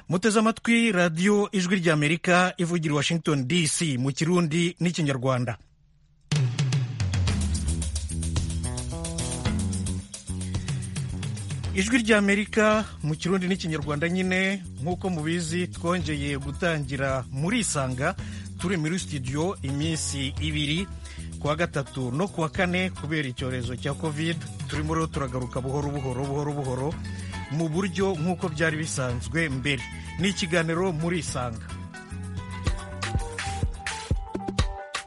muteze amatwi radiyo ijwi ry'amerika ivugira washington dc mu kirundi n'ikinyarwanda ijwi ry'amerika mu kirundi n'ikinyarwanda nyine nk'uko mubizi twongeye gutangira muri isanga turi muri studio iminsi ibiri kuwa gatatu no kuwa kane kubera icyorezo cya covid turimo turagaruka buhoro buhoro buhoro buhoro mu buryo nk'uko byari bisanzwe mbere ni ikiganiro muri isanga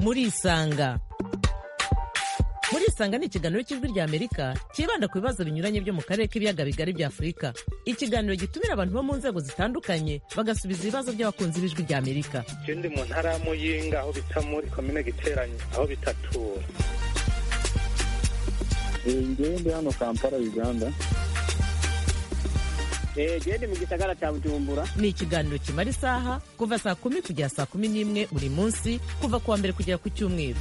muri isanga muri isanga ni ikiganiro cy'ijwi ry'amerika cyibanda ku bibazo binyuranye byo mu karere k'ibiyaga bigari bya afurika ikiganiro gitumira abantu bo mu nzego zitandukanye bagasubiza ibibazo by'abakunzi b'ijwi ry'amerika ikindi mu ntara ya muyinga aho bita muri komine giteranye aho bitatura ngende hano kampala uganda gende mu gisagara cya bujumbura ni ikiganiro kimara isaha kuva saa kumi kugera saa kumi n'imwe buri munsi kuva ku wa mbere kugera ku cyumweru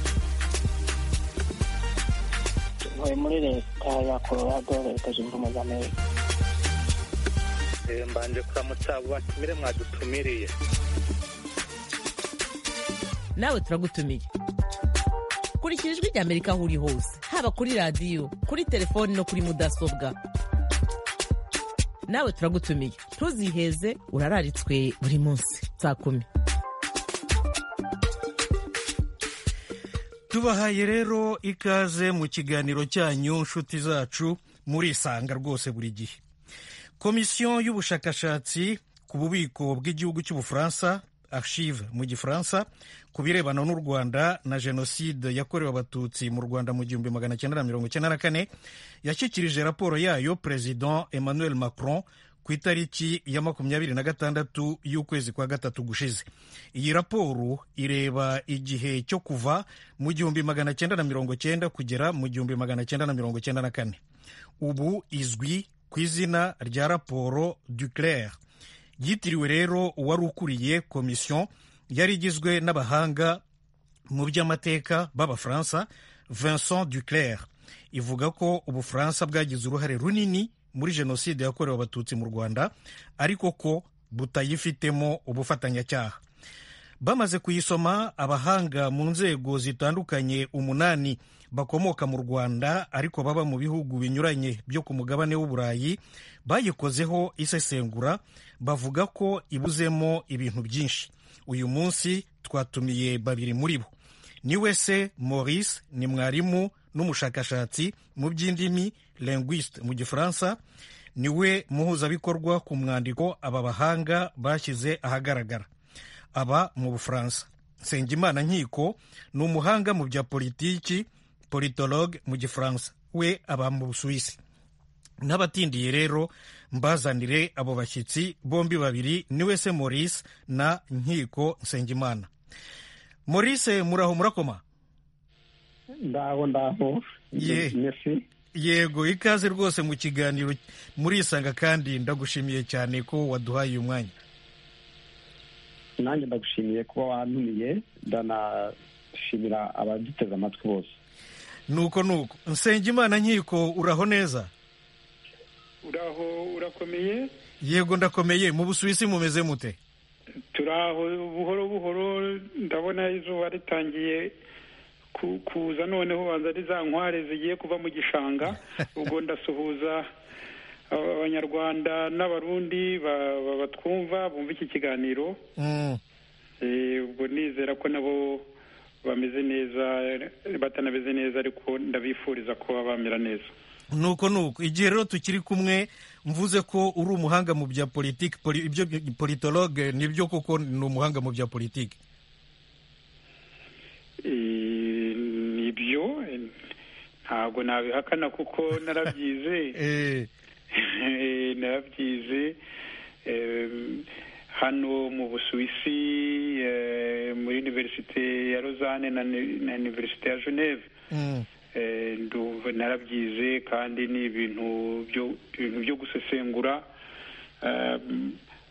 ntuye muri leta ya colorado leta zunze ubumwe za amerika mbanje kuramutsa abo batumire mwadutumiriye nawe turagutumiye kurikira ijwi ry'amerika aho uri hose haba kuri radiyo kuri telefoni no kuri mudasobwa nawe turagutumiye ntuziheze urararitswe buri munsi saa kumi tubahaye rero ikaze mu kiganiro cyanyu nshuti zacu murisanga rwose buri gihe komisiyo y'ubushakashatsi ku bubiko bw'igihugu cy'ubufaransa archive mu gifaransa ku birebana n'u rwanda na jenoside yakorewe abatutsi mu rwanda mu gihumbi magana cyenda na mirongo icyenda na kane yashyikirije raporo yayo perezida emmanuel macron ku itariki ya makumyabiri na gatandatu y'ukwezi kwa gatatu gushize iyi raporo ireba igihe cyo kuva mu gihumbi magana cyenda na mirongo cyenda kugera mu gihumbi magana cyenda na mirongo cyenda na kane ubu izwi ku izina rya raporo duclair yitiriwe rero uwari ukuriye komisiyo yari igizwe n'abahanga mu by'amateka b'abafaransa vincent duclair ivuga ko ubufaransa bwagize uruhare runini muri jenoside yakorewe abatutsi mu rwanda ariko ko butayifitemo ubufatanyacyaha bamaze kuyisoma abahanga mu nzego zitandukanye umunani bakomoka mu rwanda ariko baba mu bihugu binyuranye byo ku mugabane w'uburayi bayikozeho isesengura bavuga ko ibuzemo ibintu byinshi uyu munsi twatumiye babiri muri bo ni we se maurice ni mwarimu n'umushakashatsi mu by'indimi linguiste mu gifaransa ni we muhuzabikorwa ku mwandiko aba bahanga bashyize ahagaragara aba mu bufaransa nsengimana nkiko ni umuhanga mu bya politiki politologue mu gifaransa we aba mu busuwisi n'abatindiye rero mbazanire abo bashyitsi bombi babiri ni we se maurice na nkiko nsengimana maurice muraho murakoma ndaho ndaho yego ikaze rwose mu kiganiro murisanga kandi ndagushimiye cyane ko waduhaye uyu mwanya nanjye ndagushimiye kuba wantumiye ndanashimira abaduteze amatwi bose nuko nuko nsengimana nkiko uraho neza uraho urakomeye yego ndakomeye mu busuwisi mumeze mute turaho buhoro buhoro ndabona izuba ritangiye kuza noneho banza ari za nkware zigiye kuva mu gishanga ubwo ndasuhuza abanyarwanda n'abarundi batwumva bumva iki kiganiro ubwo nizera ko nabo bameze neza batanameze neza ariko ndabifuriza ko bamera neza nuko nuko igihe rero tukiri kumwe mvuze ko uri umuhanga mu bya politiki ibyo politologe nibyo koko ni umuhanga mu bya politiki nibyo ntabwo nabihakana kuko narabyize narabyize hano mu busuwisi muri univerisite ya rozane na univerisite ya geneve narabyize kandi ni ibintu byo gusesengura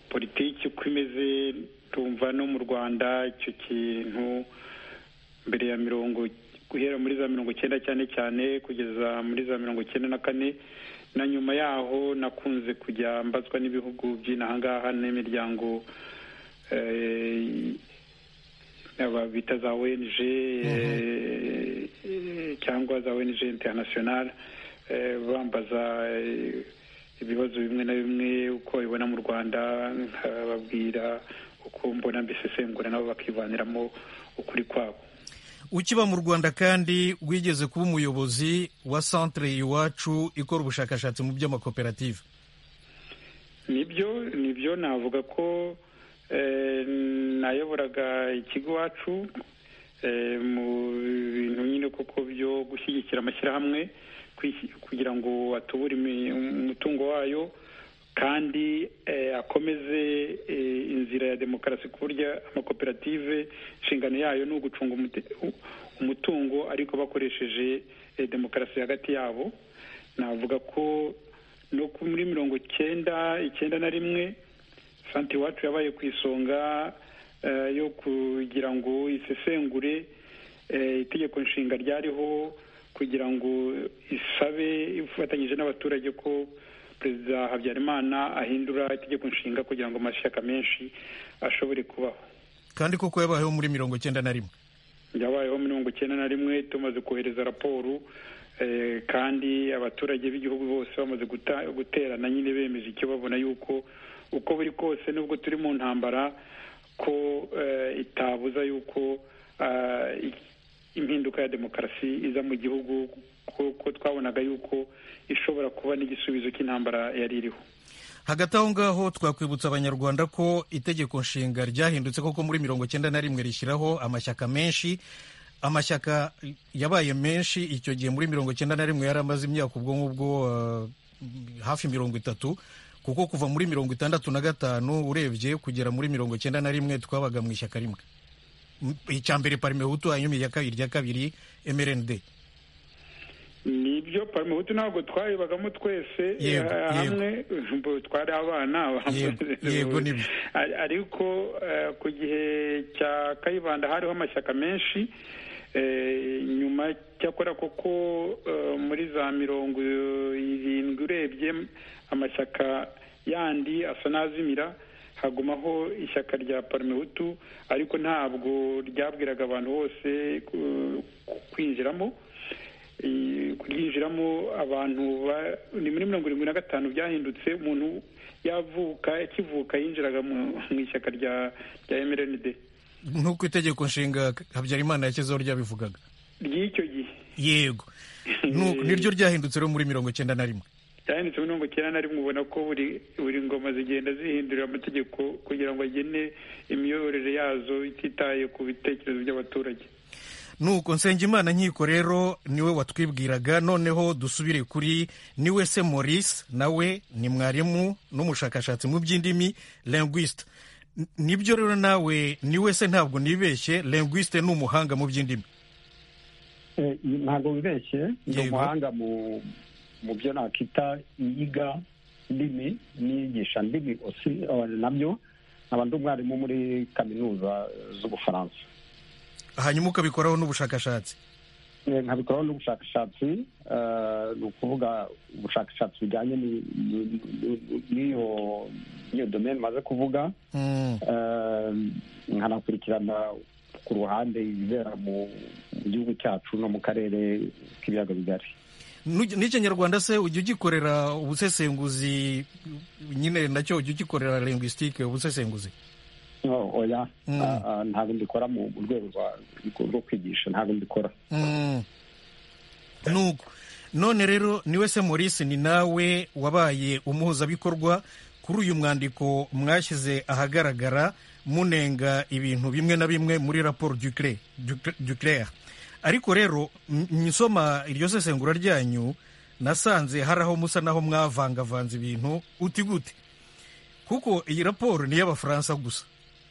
politiki uko imeze tumva no mu rwanda icyo kintu mbere ya mirongo guhera muri za mirongo icyenda cyane cyane kugeza muri za mirongo icyenda na kane na nyuma yaho nakunze kujya mbazwa n'ibihugu by'inahangaha n'imiryango bita za ONG cyangwa za ONG international bambaza ibibazo bimwe na bimwe uko babibona mu rwanda nkababwira uko mbona mbisesengura nabo bakivaniramo ukuri kwabo ukiba mu rwanda kandi wigeze kuba umuyobozi wa centre iwacu ikora ubushakashatsi mu by'amakoperative nibyo nibyo navuga ko nayoboraga ikigo iwacu mu bintu nyine kuko byo gushyigikira amashyirahamwe kugira ngo atubure umutungo wayo kandi akomeze inzira ya demokarasi ku buryo amakoperative inshingano yayo ni ugucunga umutungo ariko bakoresheje demokarasi hagati yabo navuga ko no muri mirongo icyenda icyenda na rimwe santi iwacu yabaye ku isonga yo kugira ngo isesengure itegeko nshinga ryariho kugira ngo isabe ifatanyije n'abaturage ko perezida habyarimana ahindura itegeko nshinga kugira ngo amashyaka menshi ashobore kubaho kandi koko yabayeho muri mirongo icyenda na rimwe yabayeho mirongo icyenda na rimwe tumaze kohereza raporo kandi abaturage b'igihugu bose bamaze guterana nyine bemeje icyo babona yuko uko biri kose nubwo turi mu ntambara ko itabuza yuko impinduka ya demokarasi iza mu gihugu kuko twabonaga yuko ishobora kuba n'igisubizo cy'intambara yari iriho hagati aho ngaho twakwibutsa abanyarwanda ko itegeko nshinga ryahindutse koko muri mirongo icyenda na rimwe rishyiraho amashyaka menshi amashyaka yabaye menshi icyo gihe muri mirongo icyenda na rimwe yari amaze imyaka ubwo ngubwo hafi mirongo itatu kuko kuva muri mirongo itandatu na gatanu urebye kugera muri mirongo icyenda na rimwe twabaga mu ishyaka rimwe icya mbere parime hutu hanyuma irya kabiri irya kabiri mrnd nibyo parimehutu ntabwo twayibagamo twese hamwe twari abana yego nibyo ariko ku gihe cya kayibanda hariho amashyaka menshi nyuma cyakora koko muri za mirongo irindwi urebye amashyaka yandi asa n'azimira hagumaho ishyaka rya parimehutu ariko ntabwo ryabwiraga abantu bose kwinjiramo kuryinjiramo abantu ni muri mirongo irindwi na gatanu byahindutse umuntu yavuka akivuka yinjiraga mu ishyaka rya mrnd nk'uko itegeko nshinga habyarimana yakezeho ryabivugaga ry'icyo gihe yego niryo ryahindutse rero muri mirongo icyenda na rimwe ryahindutse muri mirongo icyenda na rimwe ubona ko buri ngoma zigenda zihindurira amategeko kugira ngo agene imiyoborere yazo ititaye ku bitekerezo by'abaturage nuko nsengimana nkiko rero niwe watwibwiraga noneho dusubire kuri niwe se maurice nawe ni mwarimu n'umushakashatsi mu by'indimi linguiste nibyo rero nawe niwe se ntabwo nibeshye linguiste ni umuhanga mu by'indimi ntabwo wibeshye ni umuhanga mu byo nakita iyiga ndimi n'iyigisha ndimi nabyo nkaba ndi umwarimu muri kaminuza z'ubufaransa hanyuma ukabikoraho n'ubushakashatsi nkabikoraho n'ubushakashatsi ni ukuvuga ubushakashatsi bujyanye n'iyo domeni maze kuvuga nkanakurikirana ku ruhande ibibera mu gihugu cyacu no mu karere k'ibiyaga bigari n'ikinyarwanda se ujya ugikorera ubusesenguzi nyine nacyo ujya ugikorera lingwisitike ubusesenguzi oya ntabwo mbikora mu rwego rwo kwigisha ntabwo mbikora nuko none rero niwe se maurice ni nawe wabaye umuhuzabikorwa kuri uyu mwandiko mwashyize ahagaragara munenga ibintu bimwe na bimwe muri raporo duclere ariko rero nsoma iryo sesengura ryanyu nasanze hari aho musa naho mwavangavanze ibintu uti gute kuko iyi raporo ni iy'abafaransa gusa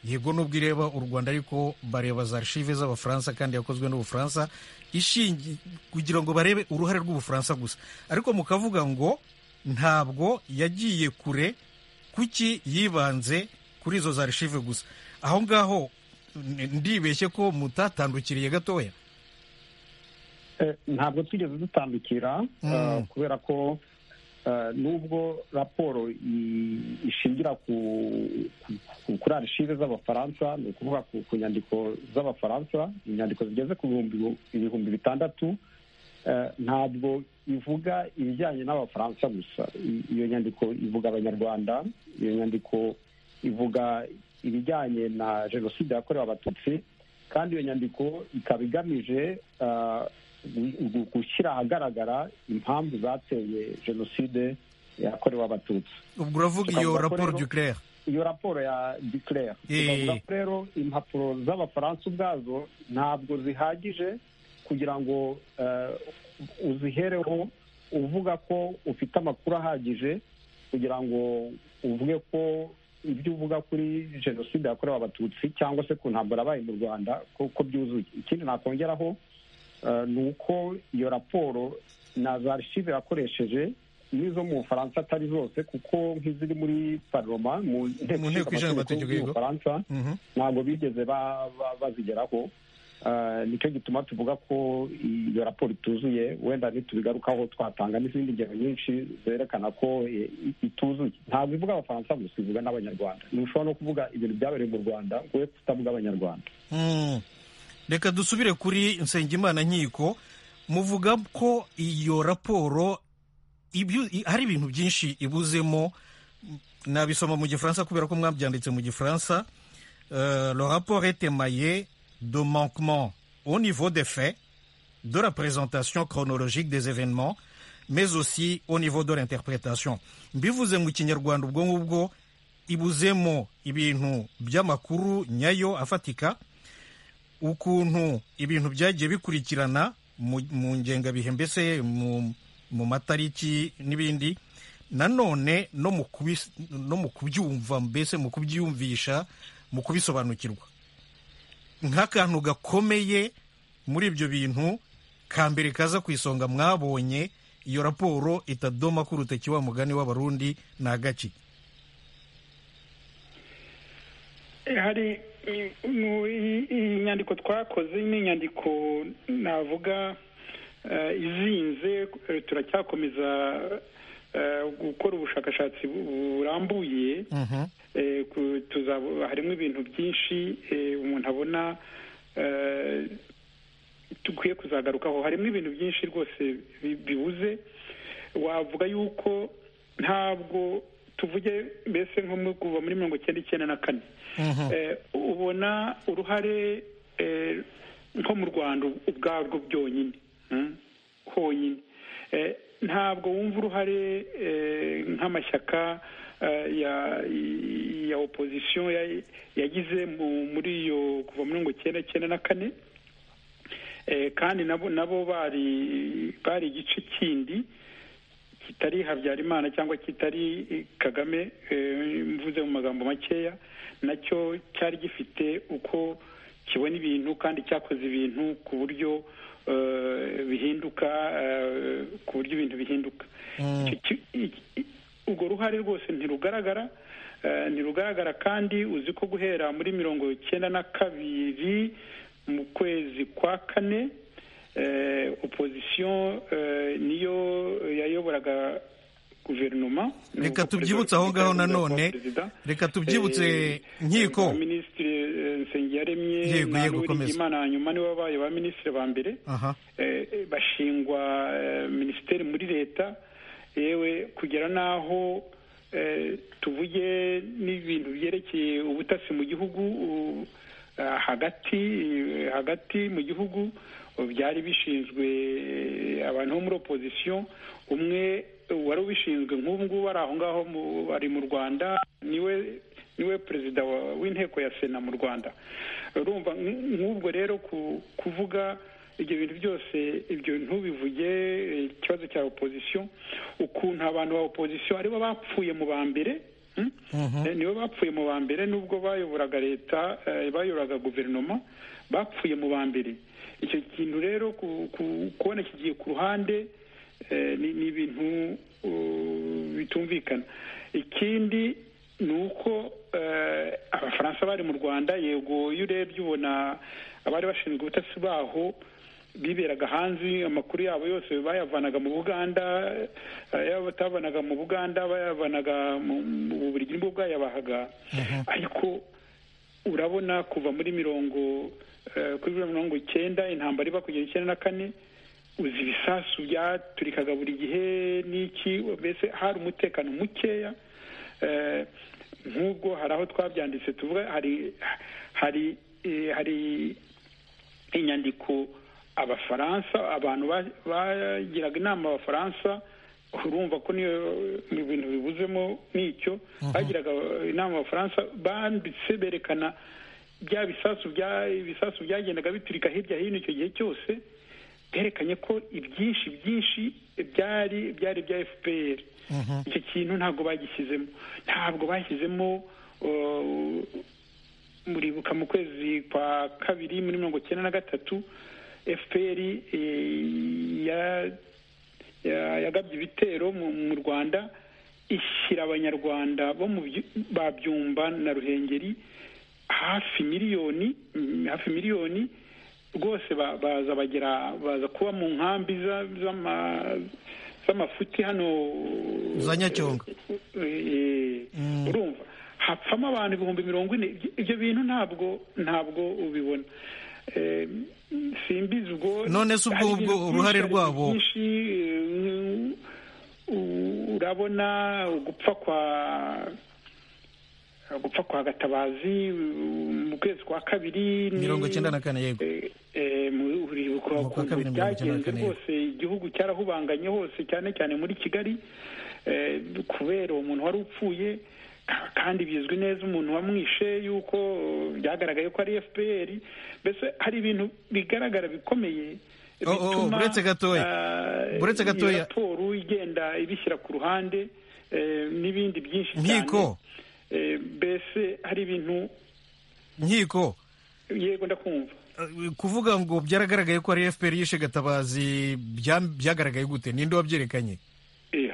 yego nubwo ireba u rwanda ariko bareba za archive z'abafaransa kandi yakozwe n'ubufaransa ishingiye kugira ngo barebe uruhare rw'ubufaransa gusa ariko mukavuga ngo ntabwo yagiye kure kuki yibanze kuri izo za archive gusa aho ngaho ndibeshye ko mutatandukiriye gatoya ntabwo twigeze dutandukira kubera ko nubwo raporo ishingira kuri arishive z'abafaransa ni ukuvuga ku nyandiko z'abafaransa inyandiko zigeze ku ibihumbi bitandatu ntabwo ivuga ibijyanye n'abafaransa gusa iyo nyandiko ivuga abanyarwanda iyo nyandiko ivuga ibijyanye na jenoside yakorewe abatutsi kandi iyo nyandiko ikaba igamije gushyira ahagaragara impamvu zateye jenoside yakorewe abatutsi ubwo uravuga iyo raporo duclere iyo raporo ya duclere tukavuga ko rero impapuro z'abafaransa ubwazo ntabwo zihagije kugira ngo uzihereho uvuga ko ufite amakuru ahagije kugira ngo uvuge ko ibyo uvuga kuri jenoside yakorewe abatutsi cyangwa se ku ntambara yabaye mu rwanda ko byuzuye ikindi nakongeraho ni uko iyo raporo na za archive yakoresheje n'izo mu bufaransa atari zose kuko nk'iziri muri paroma mu nteko ishinga amategeko y'ubufaransa ntabwo bigeze bazigeraho nicyo gituma tuvuga ko iyo raporo ituzuye wenda ntitubigarukaho twatanga n'izindi ngero nyinshi zerekana ko ituzuye ntabwo ivuga abafaransa gusa ivuga n'abanyarwanda ntushobora no kuvuga ibintu byabereye mu rwanda ngo we kutavuga abanyarwanda reka dusubire kuri nsengimana nkiko muvuga ko iyo raporo hari ibintu byinshi ibuzemo nabisoma mu gifaransa kubera ko mwabyanditse mu gifaransa le rapport etemaye de manquement au niveau des faits de la présentation chronologique des événements mais aussi au niveau de l'interprétation mbivuze mu kinyarwanda ubwo ngubwo ibuzemo ibintu by'amakuru nyayo afatika ukuntu ibintu byagiye bikurikirana mu ngengabihe mbese mu matariki n'ibindi nanone no mu kubyumva mbese mu kubyiyumvisha mu kubisobanukirwa nk'akantu gakomeye muri ibyo bintu ka mbere kaza ku isonga mwabonye iyo raporo itadoma k'urutoki wa mugani w'abarundi ni agaki hari iyi nyandiko twakoze ni inyandiko navuga izinze turacyakomeza gukora ubushakashatsi burambuye harimo ibintu byinshi umuntu abona dukwiye kuzagarukaho harimo ibintu byinshi rwose bibuze wavuga yuko ntabwo tuvuge mbese nko kuva muri mirongo icyenda icyenda na kane ubona uruhare nko mu rwanda ubwarwo byonyine honyine ntabwo wumva uruhare nk'amashyaka ya opozisiyo yagize muri iyo kuva mirongo icyenda icyenda na kane kandi nabo nabo bari bari igice kindi kitari habyarimana cyangwa kitari kagame mvuze mu magambo makeya nacyo cyari gifite uko kibona ibintu kandi cyakoze ibintu ku buryo bihinduka ku buryo ibintu bihinduka urwo ruhare rwose ntirugaragara ntirugaragara kandi uzi ko guhera muri mirongo icyenda na kabiri mu kwezi kwa kane opozisiyo niyo yayoboraga guverinoma reka tubyibutse aho ngaho nanone reka tubyibutse nkiko minisitiri nsengiyaremye n'uw'imana hanyuma nibo babaye ba minisitiri ba mbere bashingwa minisiteri muri leta yewe kugera n'aho tuvuge n'ibintu byerekeye ubutasi mu gihugu hagati hagati mu gihugu byari bishinzwe abantu bo muri opozisiyo umwe wari ubishinzwe nk'ubu ngubu ari aho ngaho ari mu rwanda niwe niwe perezida w'inteko ya sena mu rwanda urumva nk'ubwo rero kuvuga ibyo bintu byose ibyo ntubivuge ikibazo cya opozisiyo ukuntu abantu ba opozisiyo aribo bapfuye mu ba mbere nibo bapfuye mu ba mbere nubwo bayoboraga leta bayoboraga guverinoma bapfuye mu ba mbere icyo kintu rero kubona kigiye ku ruhande ni ibintu bitumvikana ikindi ni uko abafaransa bari mu rwanda yego iyo urebye ubona abari bashinzwe ubutasi baho biberaga hanze amakuru yabo yose bayavanaga mu buganda yaba batabanaga mu buganda bayavanaga mu bubirigi nibwo bwayabahaga ariko urabona kuva muri mirongo kuri mirongo icyenda intambara iba kugera icyenda na kane uzi ibisasu byaturikaga buri gihe n'iki mbese hari umutekano mukeya nk'ubwo hari aho twabyanditse tuvuga hari hari hari inyandiko abafaransa abantu bagiraga inama abafaransa urumva ko niyo bintu bibuzemo n'icyo bagiraga inama abafaransa banditse berekana bya bisasu ibisasu byagendaga biturika hirya hino icyo gihe cyose byerekanye ko ibyinshi byinshi byari byari bya fpr icyo kintu ntabwo bagishyizemo ntabwo bashyizemo muribuka mu kwezi kwa kabiri muri mirongo icyenda na gatatu fpr yagabye ibitero mu rwanda ishyira abanyarwanda bo mu babyumba na ruhengeri hafi miliyoni hafi miliyoni rwose baza bagera baza kuba mu nkambi z'amafuti hano za nyacyonga urumva hapfamo abantu ibihumbi mirongo ine ibyo bintu ntabwo ntabwo ubibona simbizi ubwo none se ubwo ubwo uruhare rwabo urabona gupfa kwa gupfa kwa gatabazi mu kwezi kwa kabiri mirongo icyenda na kane yego ukuntu byagenze rwose igihugu cyarahubanganye hose cyane cyane muri kigali kubera uwo muntu wari upfuye kandi bizwi neza umuntu wamwishe yuko byagaragaye ko ari fpr mbese hari ibintu bigaragara bikomeye bituma iyo raporo igenda ibishyira ku ruhande n'ibindi byinshi cyane mbese hari ibintu nkiko yego ndakumva kuvuga ngo byaragaragaye ko ari fpr yishe gatabazi byagaragaye gute ninde wabyerekanye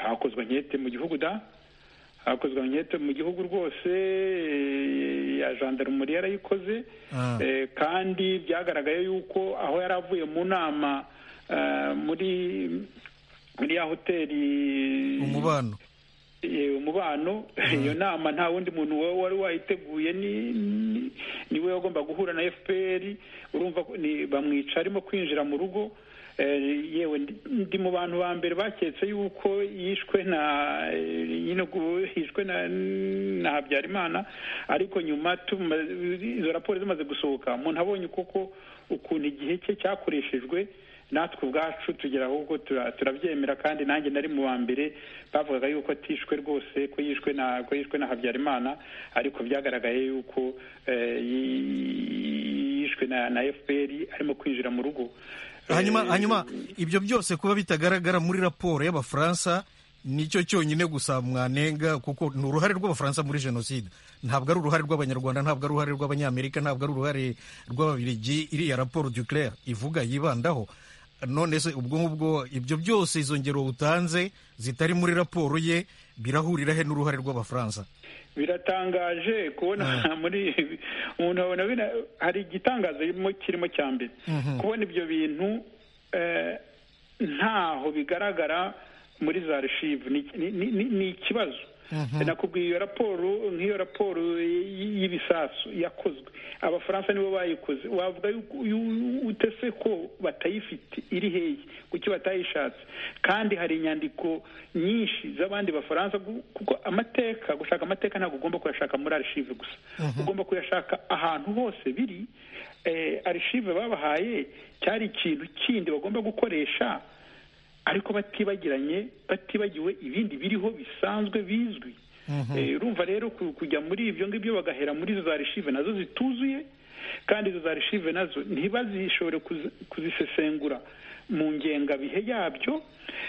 hakozwe nkete mu gihugu da hakozwe nkete mu gihugu rwose ya jandarumuri yarayikoze kandi byagaragaye yuko aho yari avuye mu nama muri muri ya hoteli umubano umubano iyo nama nta wundi muntu wari wayiteguye ni we wagomba guhura na fpr urumva bamwica arimo kwinjira mu rugo yewe ndi mu bantu ba mbere baketse yuko yishwe na nyine yishwe na habyarimana ariko nyuma izo raporo zimaze gusohoka umuntu abonye koko ukuntu igihe cye cyakoreshejwe natwe ubwacu tugera ahubwo turabyemera kandi nanjye nari mu wa mbere bavugaga yuko atishwe rwose ko yishwe na ko yishwe na habyarimana ariko byagaragaye yuko yishwe na fpr arimo kwinjira mu rugo hanyuma hanyuma ibyo byose kuba bitagaragara muri raporo y'abafaransa nicyo cyonyine gusa mwanenga kuko ni uruhare rw'abafaransa muri jenoside ntabwo ari uruhare rw'abanyarwanda ntabwo ari uruhare rw'abanyamerika ntabwo ari uruhare rw'ababirigi iriya raporo duclair ivuga yibandaho none se ubwo ngubwo ibyo byose izo ngero utanze zitari muri raporo ye birahurira he n'uruhare rw'abafaransa biratangaje kubona muri umuntu abona hari igitangazo kirimo cya mbere kubona ibyo bintu ntaho bigaragara muri za reshivu ni ikibazo nakubwiye iyo raporo nk'iyo raporo y'ibisasu yakozwe abafaransa nibo bayikoze wavuga ute se ko batayifite iri heye kuki batayishatse kandi hari inyandiko nyinshi z'abandi bafaransa kuko amateka gushaka amateka ntabwo ugomba kuyashaka muri arishive gusa ugomba kuyashaka ahantu hose biri arishive babahaye cyari ikintu kindi bagomba gukoresha ariko batibagiranye batibagiwe ibindi biriho bisanzwe bizwi urumva rero kujya muri ibyo ngibyo bagahera muri izo za reshive nazo zituzuye kandi izo za reshive nazo ntibazishobore kuzisesengura mu ngengabihe yabyo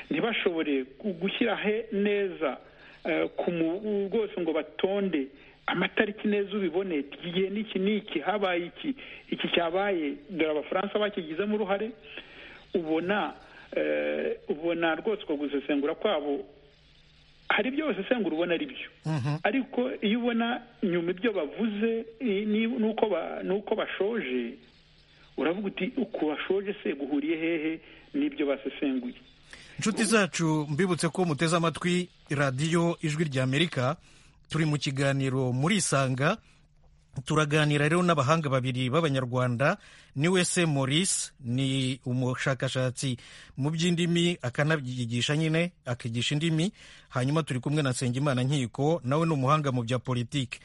ntibashobore gushyira he neza rwose ngo batonde amatariki neza ubibone igihe n'iki n'iki habaye iki iki cyabaye dore abafaransa bakigizemo uruhare ubona ubona rwose uko gusesengura kwabo hari ibyo basesengura ubona ari byo ariko iyo ubona nyuma ibyo bavuze n'uko bashoje uravuga uti uku washoje se guhuriye hehe n'ibyo basesenguye inshuti zacu mbibutse ko muteze amatwi radiyo ijwi ry'amerika turi mu kiganiro muri isanga turaganira rero n'abahanga babiri b'abanyarwanda ni wese maurice ni umushakashatsi mu by'indimi akanabigisha nyine akigisha indimi hanyuma turi kumwe na nsengimana nkiko nawe ni umuhanga mu bya politiki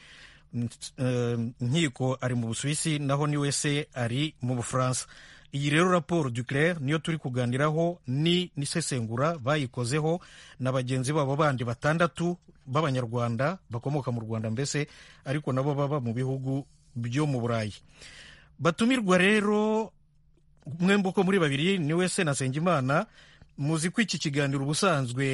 nkiko ari mu busuwisi naho ni wese ari mu bufaransa iyi rero raporo duclair niyo turi kuganiraho ni n'isesengura bayikozeho na bagenzi babo bandi batandatu b'abanyarwanda bakomoka mu rwanda mbese ariko nabo baba mu bihugu byo mu burayi batumirwa rero mwembi uko muri babiri ni wese na nsengimana muzi ko iki kiganiro ubusanzwe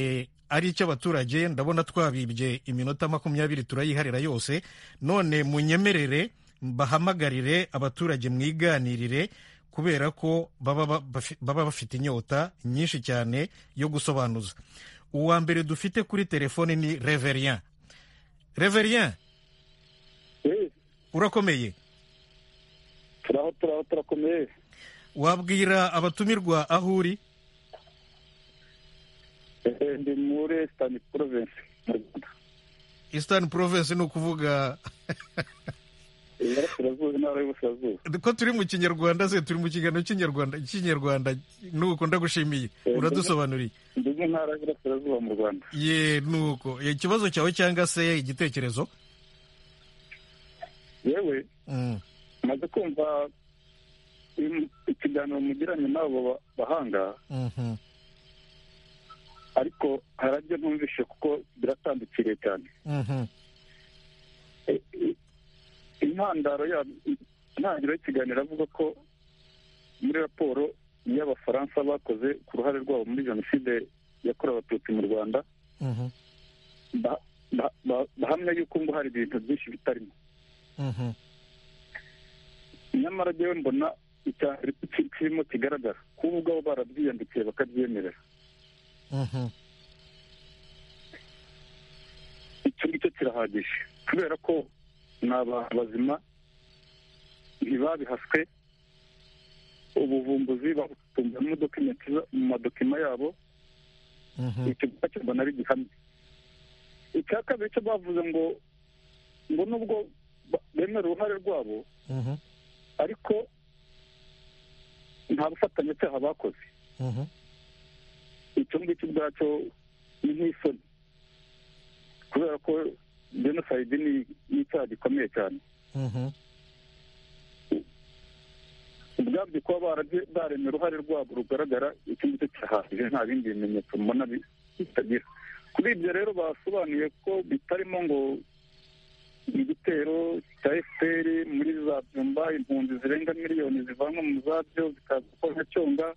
ari icy'abaturage ndabona twabibye iminota makumyabiri turayiharira yose none munyemerere bahamagarire abaturage mwiganirire kubera ko baba bafite inyota nyinshi cyane yo gusobanuza uwa mbere dufite kuri telefone ni reverien reverien urakomeye turaho turaho turakomeye wabwira abatumirwa aho uri ndi muri esitani porovensi mu rwanda esitani porovensi ni ukuvuga ko turi mu kinyarwanda se turi mu kiganiro cy'inyarwanda cy'inyarwanda nuko ndagushimiye uradusobanuriye ndetse ntara y'uburasirazuba mu rwanda ye nuko ikibazo cyawe cyangwa se igitekerezo yewe maze kumva ikiganiro mugiranye n'abo bahanga ariko harabyo ntumvishe kuko biratandukiriye cyane intandaro ya intangiriro y'ikiganiro avuga ko muri raporo y'abafaransa bakoze ku ruhare rwabo muri jenoside yakorewe abatutsi mu rwanda bahamya yuko ngo hari ibintu byinshi bitarimo nyamara rero mbona kirimo kigaragara kuba ubwabo barabyiyandikiye bakabyemerera icyo ngicyo kirahagije kubera ko ni abantu bazima ntibabihaswe ubuvumbuzi babutumbiramo dokumenti mu madokima yabo icyo ngicyo mbona ari gihamye icya kabiri cyo bavuze ngo ngo nubwo bemera uruhare rwabo ariko nta bufatanyacyaha bakoze icyo ngicyo ubwacyo ni nk'isoni kubera ko jenoside ni icyaha gikomeye cyane ubwabyo kuba baremye uruhare rwabo rugaragara icyo ngicyo kirahagije nta bindi bimenyetso mbona bitagira kuri ibyo rero basobanuye ko bitarimo ngo igitero cya fpr muri za byumba impunzi zirenga miliyoni zivanwa mu zabyo zikaza gukora cyonga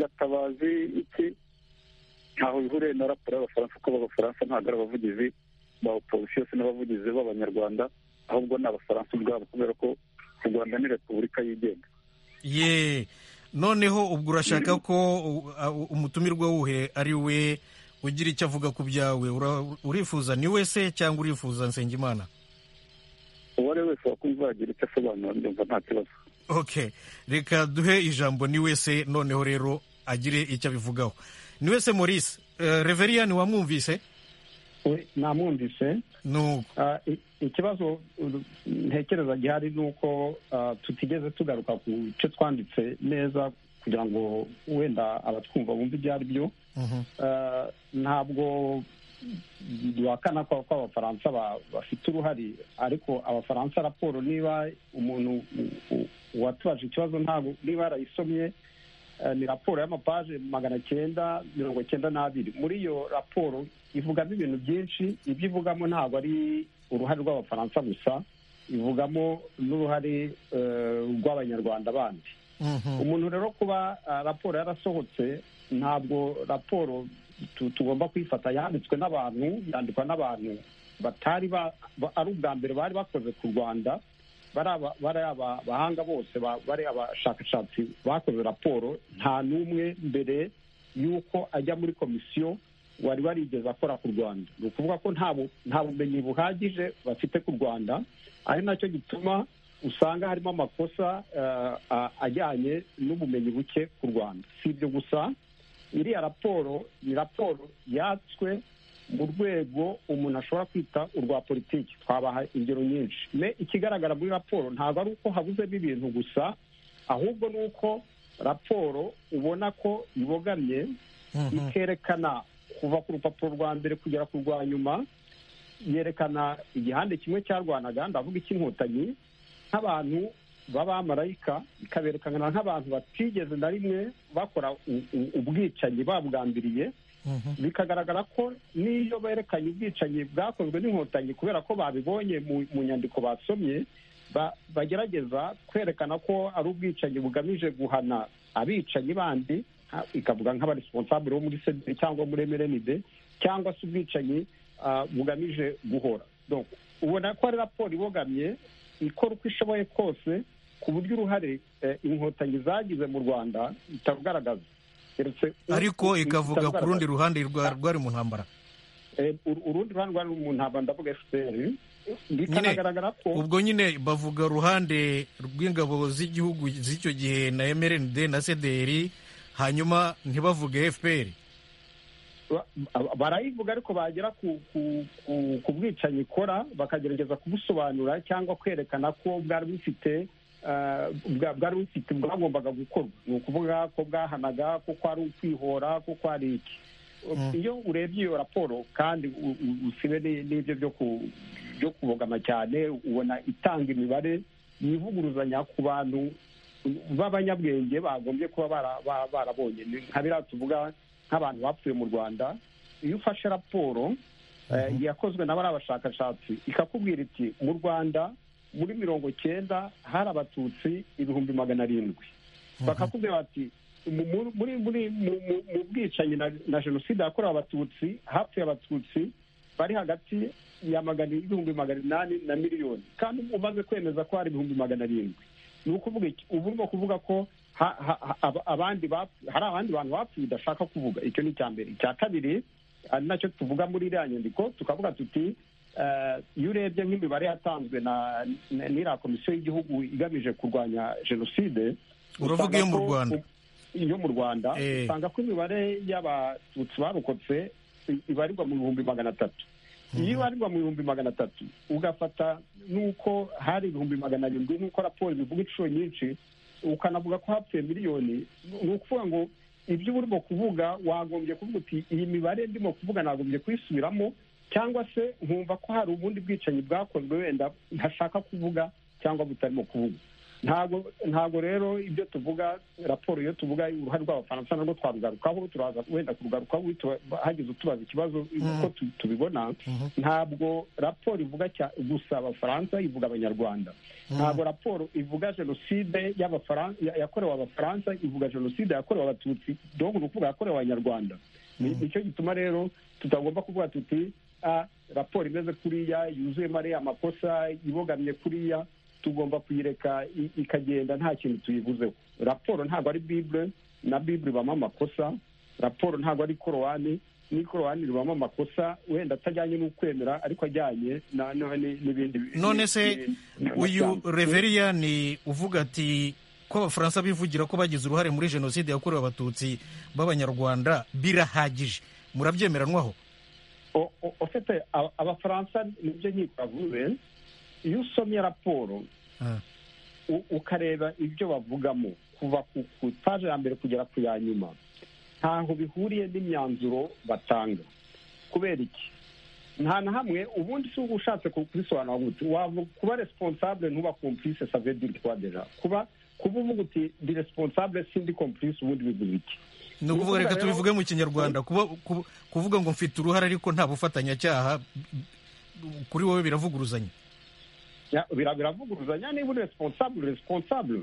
gatabazi iki ntaho bihuriye na raporo y'abafaransa kuko abafaransa ntabwo ari abavugizi ba oposisiyo se n'abavugizi b'abanyarwanda ahubwo ni abafaransa ubwabo kubera ko u rwanda ni repubulika yigenga ye noneho ubwo urashaka ko umutumirwa wuhe ari we ugira icyo avuga ku byawe urifuza ni wese cyangwa urifuza nsengimana uwo ari we wese wakumva yagira icyo asobanura ndumva nta kibazo ok reka duhe ijambo ni wese noneho rero agire icyo abivugaho ni wese maurice reveriyani wamwumvise namwumvise ikibazo ntekereza gihari ni uko tutigeze tugaruka ku cyo twanditse neza kugira ngo wenda abatwumva bumve ibyo ari byo ntabwo duhakana ko abafaransa bafite uruhare ariko abafaransa raporo niba umuntu uwatubaje ikibazo ntabwo niba yarayisomye ni raporo y'amapaje magana cyenda mirongo cyenda n'abiri muri iyo raporo ivugamo ibintu byinshi ibyo ivugamo ntabwo ari uruhare rw'abafaransa gusa ivugamo n'uruhare rw'abanyarwanda bandi umuntu rero kuba raporo yarasohotse ntabwo raporo tugomba kuyifata yanditswe n'abantu yandikwa n'abantu batari ari ubwa mbere bari bakoze ku rwanda bari abahanga bose bari abashakashatsi bakoze raporo nta n'umwe mbere y'uko ajya muri komisiyo wari warigeze akora ku rwanda ni ukuvuga ko nta bumenyi buhagije bafite ku rwanda ari nacyo gituma usanga harimo amakosa ajyanye n'ubumenyi buke ku rwanda si ibyo gusa iriya raporo ni raporo yatswe mu rwego umuntu ashobora kwita urwa politiki twabaha ingero nyinshi me ikigaragara muri raporo ntabwo ari uko habuzemo ibintu gusa ahubwo ni uko raporo ubona ko ibogamye ikerekana kuva ku rupapuro rwa mbere kugera ku rwa nyuma yerekana igihande kimwe cyarwanaga ndavuga icy'inkotanyi nk'abantu b'abamarayika ikaberekana nk'abantu batigeze na rimwe bakora ubwicanyi babwambiriye bikagaragara ko n'iyo berekanye ubwicanyi bwakozwe n'inkotanyi kubera ko babibonye mu nyandiko basomye bagerageza kwerekana ko ari ubwicanyi bugamije guhana abicanyi bandi ikavuga nk'abaresponsabure bo muri sederi cyangwa muri emerenide cyangwa se ubwicanyi bugamije guhora ubona ko ari raporo ibogamye ikora uko ishoboye kose ku buryo uruhare inkotanyi zagize mu rwanda itarugaragaza ariko ikavuga ku rundi ruhande rwari mu ntambara urundi ruhande rwari mu ntambara ndavuga efuperi bikanagaragara ko ubwo nyine bavuga uruhande rw'ingabo z'igihugu z'icyo gihe na emerenide na sederi hanyuma ntibavuge efuperi barayivuga ariko bagera ku bwicanyi ikora bakagerageza kubusobanura cyangwa kwerekana ko bwari bufite bwari bufite bwagombaga gukorwa ni ukuvuga ko bwahanaga ko kwari ukwihora ko kwari iki iyo urebye iyo raporo kandi usibe n'ibyo byo kubogama cyane ubona itanga imibare yivuguruzanya ku bantu b'abanyabwenge bagombye kuba barabonye nka biriya tuvuga nk'abantu bapfuye mu rwanda iyo ufashe raporo yakozwe na bariya bashakashatsi ikakubwira iti mu rwanda muri mirongo cyenda hari abatutsi ibihumbi magana arindwi bakakubwira bati mu bwicanyi na jenoside yakorewe abatutsi hapfuye abatutsi bari hagati ya magana ibihumbi magana inani na miliyoni kandi umaze kwemeza ko hari ibihumbi magana arindwi ni ukuvuga iki ubu ni ukuvuga ko abandi hari abandi bantu bapfuye udashaka kuvuga icyo ni icya mbere icya kabiri ari nacyo tuvuga muri iriya nyandiko tukavuga tuti iyo urebye nk'imibare yatanzwe n'iriya komisiyo y'igihugu igamije kurwanya jenoside uravuga iyo mu rwanda iyo mu rwanda usanga ko imibare y'abatutsi barokotse ibarirwa mu bihumbi magana atatu iyo ibarirwa mu bihumbi magana atatu ugafata n'uko hari ibihumbi magana arindwi nk'uko raporo bivuga inshuro nyinshi ukanavuga ko hapfuye miliyoni ni ukuvuga ngo ibyo uba urimo kuvuga wagombye kuvuga uti iyi mibare ndimo kuvuga nagombye kuyisubiramo cyangwa se nkumva ko hari ubundi bwicanyi bwakozwe wenda ntashaka kuvuga cyangwa butarimo kuvuga ntabwo ntabwo rero ibyo tuvuga raporo iyo tuvuga uruhare rw'abafaransa narwo twarugarukaho turaza wenda kurugarukaho hagize utubaza ikibazo uko tubibona ntabwo raporo ivuga gusa abafaransa ivuga abanyarwanda ntabwo raporo ivuga jenoside yakorewe abafaransa ivuga jenoside yakorewe abatutsi dore ni ukuvuga yakorewe abanyarwanda nicyo gituma rero tutagomba kuvuga tuti raporo imeze kuriya yuzuyemo ariya amakosa ibogamye kuriya tugomba kuyireka ikagenda nta kintu tuyivuzeho raporo ntabwo ari bibure na bibure ibamo amakosa raporo ntabwo ari korowani n'ikorowani ribamo amakosa wenda atajyanye n'ukwemera ariko ajyanye n'ibindi none se uyu reveriya ni uvuga ati ko abafaransa bivugira ko bagize uruhare muri jenoside yakorewe abatutsi b'abanyarwanda birahagije murabyemeranwaho ofite abafaransa nibyo nkiko bavuze iyo usomye raporo ukareba ibyo bavugamo kuva ku itaje ya mbere kugera ku ya nyuma ntaho bihuriye n'imyanzuro batanga kubera iki nta na hamwe ubundi si uba ushatse kubisobanura gutya kuba responsable ntuba kompulise save diri twadeja kuba kuba uvuga uti di responsable sindi kompulise ubundi bivuze iki ni ukuvuga reka tubivuge mu kinyarwanda kuvuga ngo mfite uruhare ariko nta bufatanyacyaha kuri wowe biravuguruzanya biravuguruzanya niba uri responsable responsable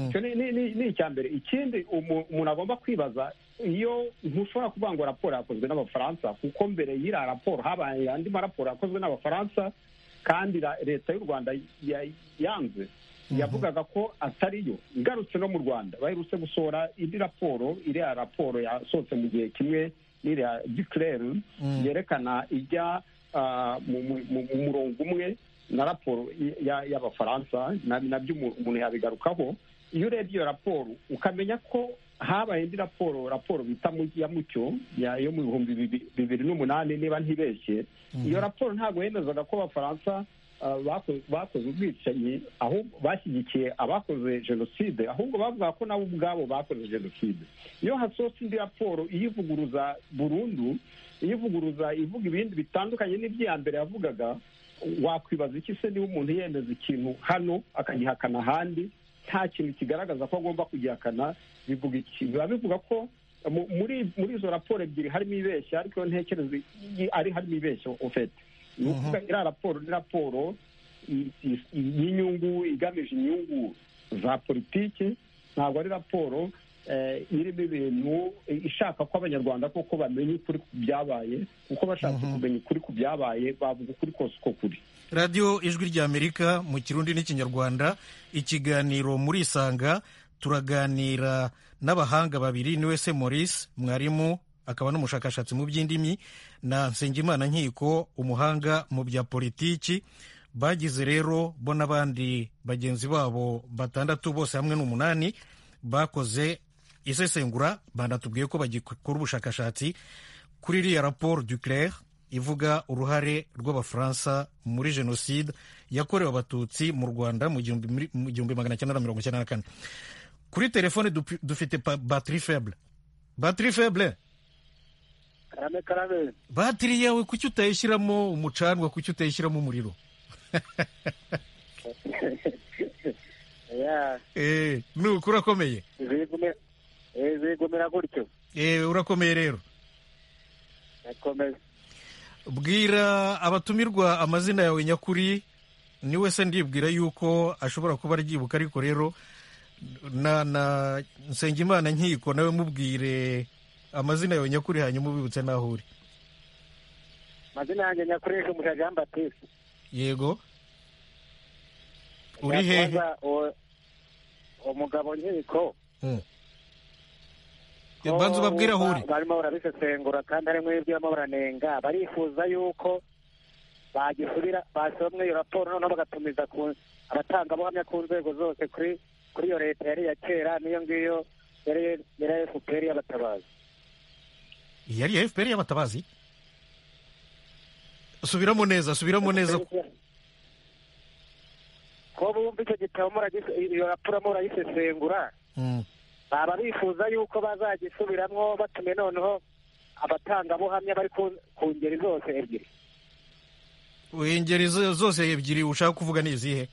icyo ni icya mbere ikindi umuntu agomba kwibaza iyo ntushobora kuvuga ngo raporo yakozwe n'abafaransa kuko mbere y'iriya raporo habaye andi maraporo yakozwe n'abafaransa kandi leta y'u rwanda yanze yavugaga ko atariyo igarutse no mu rwanda baherutse gusohora indi raporo iriya raporo yasohotse mu gihe kimwe n'iriya dikirere yerekana ijya mu murongo umwe na raporo y'abafaransa nabyo umuntu yabigarukaho iyo urebye iyo raporo ukamenya ko habaye indi raporo raporo bita ya mucyo yo mu bihumbi bibiri n'umunani niba ntibeshye iyo raporo ntabwo yemezaga ko abafaransa bakoze ubwicanyi ahubwo bashyigikiye abakoze jenoside ahubwo bavuga ko nabo ubwabo bakoze jenoside iyo hasohotse indi raporo iyivuguruza burundu iyivuguruza ivuga ibindi bitandukanye n'iby'iya mbere yavugaga wakwibaza iki se niba umuntu yemeza ikintu hano akagihakana ahandi nta kintu kigaragaza ko agomba kugihakana bivuga iki biba bivuga ko muri izo raporo ebyiri harimo ibeshya ariko iyo ntekereza ari harimo ibeshya ufite ni ukuvuga iriya raporo ni raporo y'inyungu igamije inyungu za politiki ntabwo ari raporo irimo ibintu ishaka ko abanyarwanda koko bamenya ukuri ku byabaye kuko bashaka kumenya ukuri ku byabaye bavuga ukuri kose uko kuri radiyo ijwi ry'amerika mu kirundi n'ikinyarwanda ikiganiro muri isanga turaganira n'abahanga babiri niwe se maurice mwarimu akaba n'umushakashatsi mu by'indimi na nsengimana nkiko umuhanga mu bya politiki bagize rero bo n'abandi bagenzi babo batandatu bose hamwe n'umunani bakoze isesengura banatubwiye ko bagikora ubushakashatsi kuri iriya raporo du claire ivuga uruhare rw'abafaransa muri jenoside yakorewe abatutsi mu rwanda mu gihumbi magana cyenda na mirongo icyenda na kane kuri telefone dufite batiri feble batiri feble karame karame batiri yawe kuki utayishyiramo umucanwa kuki utayishyiramo umuriro nuko urakomeye zigumira gutyo urakomeye rero irakomeye bwira abatumirwa amazina yawe nyakuri niwe se ndibwira yuko ashobora kuba aryibuka ariko rero na na nsengimana nkiko nawe mubwire amazina yawe nyakuri hanyuma ubibutse n'aho uri amazina yanjye nyakuri ni umuja jean batiste yego uri hehe umugabo nkiko banza ubabwire aho uri barimo barabisesengura kandi harimo n'ibyuma baranenga barifuza yuko bagisubira basomwe iyo raporo noneho bagatumiza abatangabuhamya ku nzego zose kuri kuri iyo leta yari iya kera n'iyo ngiyo yari iya efuperi y'abatabazi yari iya efuperi y'abatabazi subiramo neza subiramo neza ko bumva icyo gitabo iyo raporo murayisesengura baba bifuza yuko bazagisubiramo batumye noneho abatangabuhamya bari ku ngeri zose ebyiri ingeri zose ebyiri ushaka kuvuga ni izihe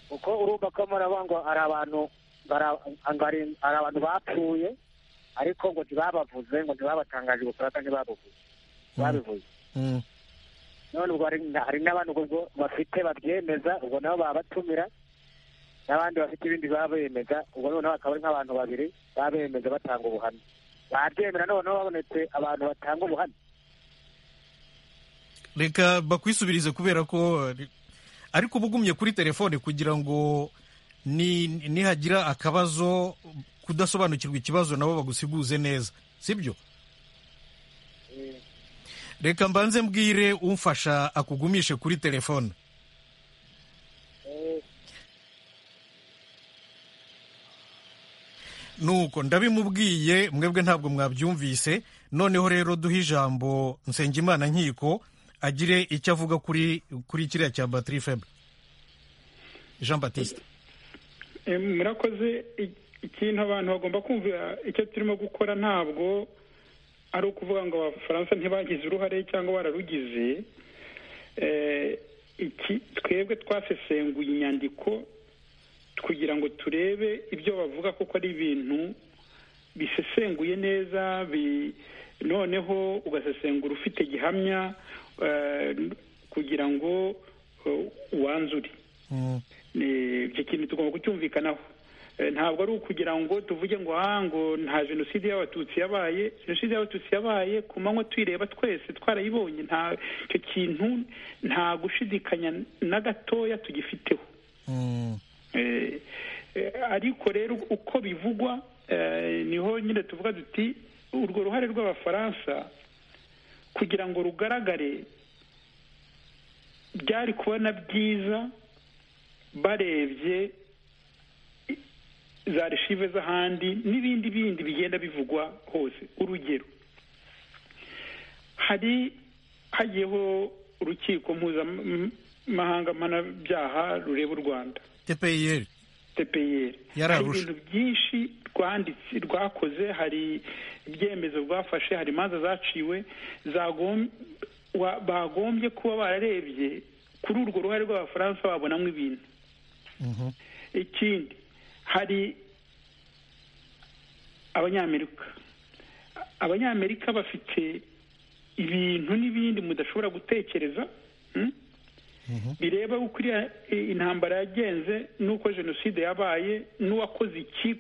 kuko urumva ko murabona ngo hari abantu hari abantu bapfuye ariko ngo ntibabavuze ngo ntibabatangaje ubufurata ntibabuvuze babivuze none ubwo hari n'abantu ubwo bafite babyemeza ubwo nabo babatumira n'abandi bafite ibindi baba bemeza ubwo noneho akaba ari nk'abantu babiri baba bemeza batanga ubuhamya babyemera noneho babonetse abantu batanga ubuhamya reka bakwisubirize kubera ko ariko uba ugumye kuri telefone kugira ngo nihagira akabazo kudasobanukirwa ikibazo nabo bagusiguze neza sibyo reka mbanze mbwire umfasha akugumishe kuri telefone nuko ndabimubwiye mwebwe ntabwo mwabyumvise noneho rero duhe ijambo nsengimana nkiko agire icyo avuga kuri kuri kiriya cya batiri febre jean batiste murakoze ikintu abantu bagomba kumva icyo turimo gukora ntabwo ari ukuvuga ngo abafaransa ntibagize uruhare cyangwa bararugize twebwe twasesenguye inyandiko kugira ngo turebe ibyo bavuga kuko ari ibintu bisesenguye neza noneho ugasesengura ufite gihamya kugira ngo uwanzure icyo kintu tugomba kucyumvikanaho ntabwo ari ukugira ngo tuvuge ngo aha ngo nta jenoside y'abatutsi yabaye jenoside y'abatutsi yabaye ku manywa tuyireba twese twarayibonye nta icyo kintu nta gushidikanya na gatoya tugifiteho ariko rero uko bivugwa niho nyine tuvuga duti urwo ruhare rw'abafaransa kugira ngo rugaragare byari kubona byiza barebye za reshive z'ahandi n'ibindi bindi bigenda bivugwa hose urugero hari hagiyeho urukiko mpuzamahanga mpanabyaha rureba u rwanda tpir tpir hari ibintu byinshi rwanditse rwakoze hari ibyemezo rwafashe hari imanza zaciwe bagombye kuba bararebye kuri urwo ruhare rw'abafaransa babonamo ibintu ikindi hari abanyamerika abanyamerika bafite ibintu n'ibindi mudashobora gutekereza bireba uko intambara yagenze n'uko jenoside yabaye n'uwakoze iki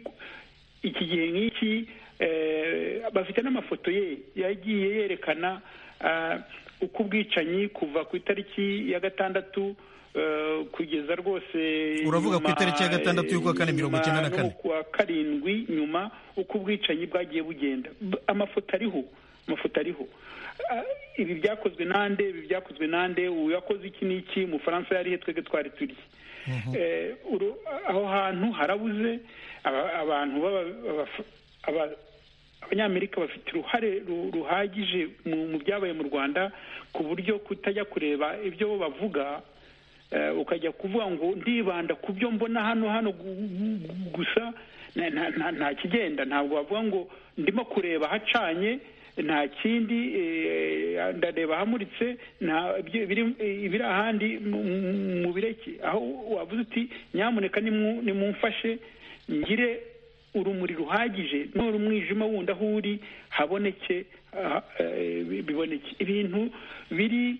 iki gihe nk'iki bafite n'amafoto ye yagiye yerekana uko ubwicanyi kuva ku itariki ya gatandatu kugeza rwose uravuga ku itariki ya gatandatu y'ukwa kane mirongo icyenda na kane kuwa karindwi nyuma uko ubwicanyi bwagiye bugenda amafoto ariho amafoto ariho ibi byakozwe nande ibi byakozwe nande uyakoze iki n'iki umufaransa yari twebwe twari turi aho hantu harabuze abantu abanyamerika bafite uruhare ruhagije mu byabaye mu rwanda ku buryo kutajya kureba ibyo bo bavuga ukajya kuvuga ngo ndibanda ku byo mbona hano hano gusa nta kigenda ntabwo wavuga ngo ndimo kureba hacanye nta kindi ndareba ahamuritse ibiri ahandi mu bireke aho wavuze uti nyamuneka nimumfashe ngire urumuri ruhagije nora umwijima wundi aho uri haboneke biboneke ibintu biri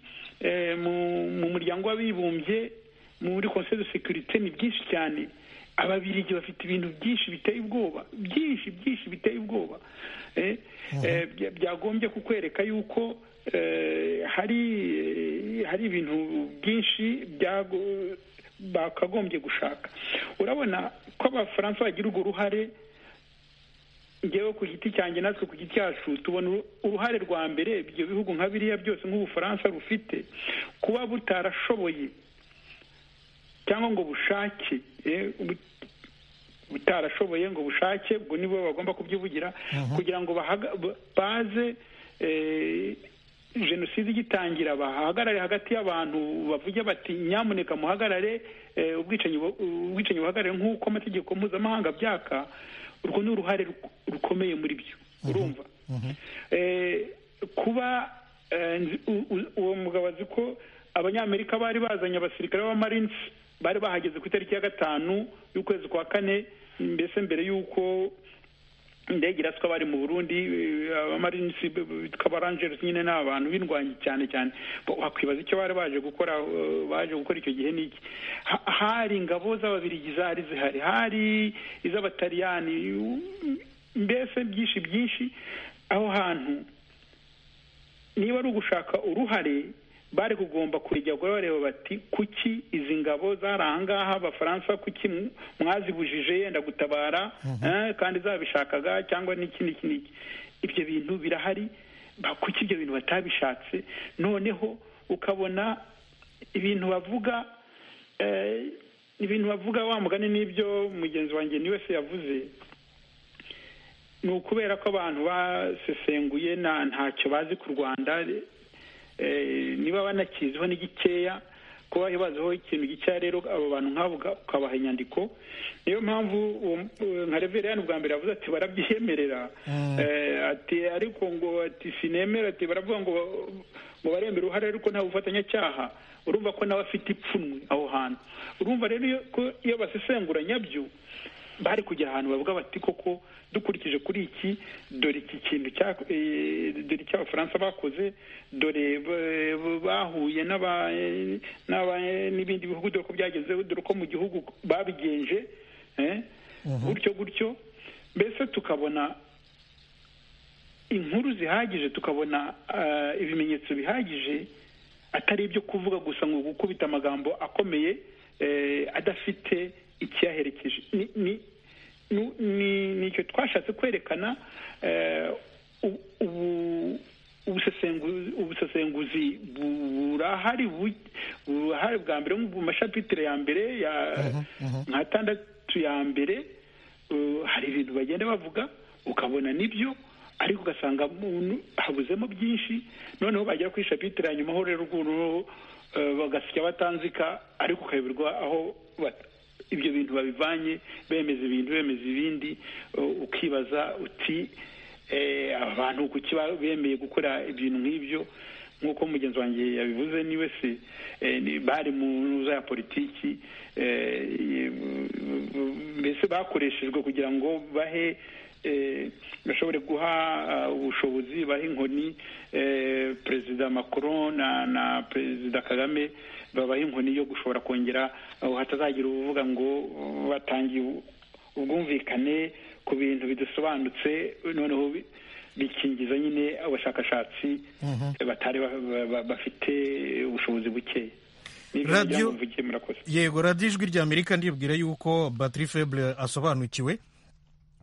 mu muryango w'abibumbye muri conseil de securite ni byinshi cyane ababirigi bafite ibintu byinshi biteye ubwoba byinshi byinshi biteye ubwoba byagombye kukwereka yuko hari hari ibintu byinshi bakagombye gushaka urabona ko abafaransa bagira urwo ruhare ngewe ku giti cyanjye natwe ku giti cyacu tubona uruhare rwa mbere ibyo bihugu nka biriya byose nk'ubufaransa rufite kuba butarashoboye cyangwa ngo bushake butarashoboye ngo bushake ubwo nibo bagomba kubyivugira kugira ngo baze jenoside igitangira bahagarare hagati y'abantu bavuge bati nyamuneka muhagarare ubwicanyi buhagarare nk'uko amategeko mpuzamahanga byaka urwo ni uruhare rukomeye muri byo urumva kuba uwo mugabo azi ko abanyamerika bari bazanye abasirikare b'abamarines bari bahageze ku itariki ya gatanu y'ukwezi kwa kane mbese mbere y'uko indege iraswa bari mu burundi abamarines bitwa abarangeres nyine ni abantu b'indwanyi cyane cyane wakwibaza icyo bari baje gukora baje gukora icyo gihe n'iki hari ingabo z'ababirigi zari zihari hari iz'abataliyani mbese byinshi byinshi aho hantu niba ari ugushaka uruhare bari kugomba kujya bareba bati kuki izi ngabo zari ahangaha abafaransa kuki mwazibujije yenda gutabara kandi zabishakaga cyangwa n'iki n'iki n'iki ibyo bintu birahari kuki ibyo bintu batabishatse noneho ukabona ibintu bavuga ibintu bavuga wa mugani n'ibyo mugenzi wanjye ni wese yavuze ni ukubera ko abantu basesenguye ntacyo bazi ku rwanda niba banakiziho n'igikeya kuba baziho ikintu gikeya rero abo bantu nk'abo ukabaha inyandiko niyo mpamvu nka reveriyani bwa mbere yavuze ati barabyiyemerera ati ariko ngo ati sinemera ati baravuga ngo ngo baremera uruhare ariko nta bufatanyacyaha urumva ko nawe afite ipfunwe aho hantu urumva rero iyo basesengura nyabyo bari kugera ahantu bavuga bati koko dukurikije kuri iki dore iki kintu dore icyo abafaransa bakoze dore bahuye n'ibindi bihugu dore ko byagenze dore ko mu gihugu babigenje gutyo gutyo mbese tukabona inkuru zihagije tukabona ibimenyetso bihagije atari ibyo kuvuga gusa ngo gukubita amagambo akomeye adafite ikiyaherekeje ni icyo twashatse kwerekana ubusesenguzi burahari burahari bwa mbere mu mashapitire ya mbere ya nka tandatu ya mbere hari ibintu bagenda bavuga ukabona nibyo ariko ugasanga habuzemo byinshi noneho bagera ku ishapitire ya nyuma ho rero ukuntu bagasya batanzika ariko ukayoberwa aho ibyo bintu babivanye bemeza ibintu bemeza ibindi ukibaza uti abantu kuki bemeye gukora ibintu nk'ibyo nk'uko mugenzi wanjye yabivuze niwe se bari mu ntuza ya politiki mbese bakoreshejwe kugira ngo bahe bashobore guha ubushobozi baha inkoni perezida macron na perezida kagame babaha inkoni yo gushobora kongera hatazagira uvuga ngo batangiye ubwumvikane ku bintu bidasobanutse noneho bikingiza nyine abashakashatsi batari bafite ubushobozi buke radiyo yego radiyo ijwi rya amerika ndibwira yuko batiri febure asobanukiwe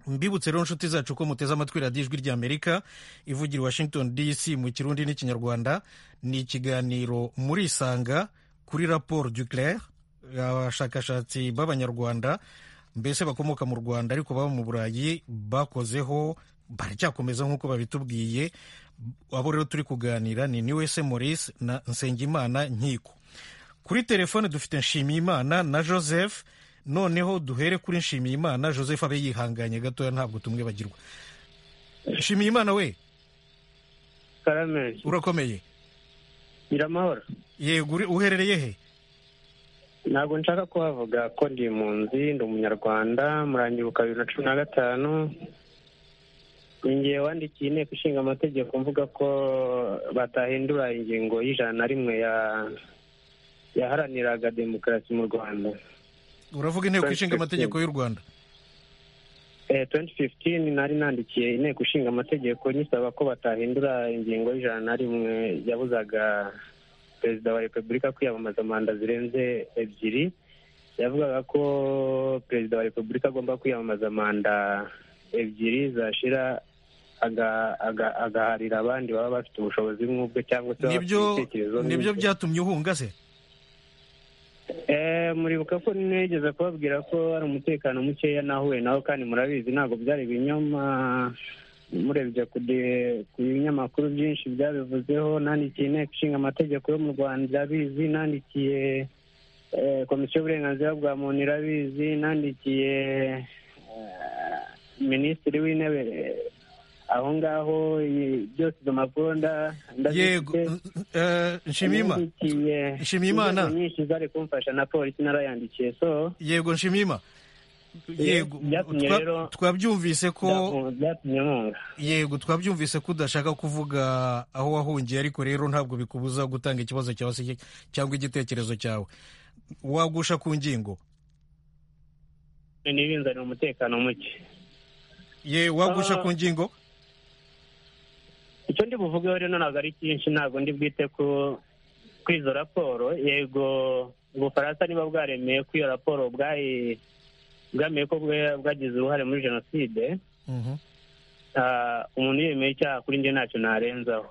mbibutse rero inshuti zacu ko muteze amatwi radiyo ijwi rya amerika ivugira washington dc mu kirundi n'ikinyarwanda ni ikiganiro muri isanga kuri raporo duclaire abashakashatsi b'abanyarwanda mbese bakomoka mu rwanda ariko baba mu burayi bakozeho baracyakomeza nk'uko babitubwiye abo rero turi kuganira ni niwese maurice na nsengimana nkiko kuri telefone dufite nshimiyimana na joseph noneho duhere kuri nshimiyimana joseph abe yihanganye gatoya ntabwo tumwibagirwa nshimiyimana we urakomeye biramahoro yego uherereye he ntabwo nshaka kuhavuga ko ndi impunzi ndi umunyarwanda murangibuka bibiri na cumi na gatanu ingiye wandikiye inteko ishinga amategeko mvuga ko batahindura ingingo y'ijana na rimwe yaharaniraga demokarasi mu rwanda uravuga inteko ishinga amategeko y'u rwanda tuwenti fifitini nari nandikiye inteko ishinga amategeko nyisaba ko batahindura ingingo y'ijana na rimwe yabuzaga perezida wa repubulika kwiyamamaza manda zirenze ebyiri yavugaga ko perezida wa repubulika agomba kwiyamamaza manda ebyiri zashira agaharira abandi baba bafite ubushobozi nk'ubwe cyangwa se ibitekerezo nibyo byatumye uhunga se muribuka ko nigeze kubabwira ko hari umutekano mukeya nahuye nawe kandi murabizi ntabwo byari ibinyoma murebye ku binyamakuru byinshi byabivuzeho nandikiye inteko ishinga amategeko yo mu rwanda irabizi nandikiye komisiyo y'uburenganzira bwa muntu irabizi nandikiye minisitiri w'intebe aho ngaho byose izo mpapuro yego nshimiyimana nyinshi zari kumfasha na polisi narayandikiye so yego nshimiyima yego twabyumvise ko yego twabyumvise ko udashaka kuvuga aho wahungiye ariko rero ntabwo bikubuza gutanga ikibazo cyawe se cyangwa igitekerezo cyawe wagusha ku ngingo ntibinzanire umutekano muke ye wagusha ku ngingo icyo ndi buvugeho rero ntabwo ari cyinshi ntabwo ndi bwite ku izo raporo yego ubufaransa niba bwaremeye ko iyo raporo bwayi bwamenye ko bwagize uruhare muri jenoside umuntu yemeye icyaha kuri njye ntacyo narenzaho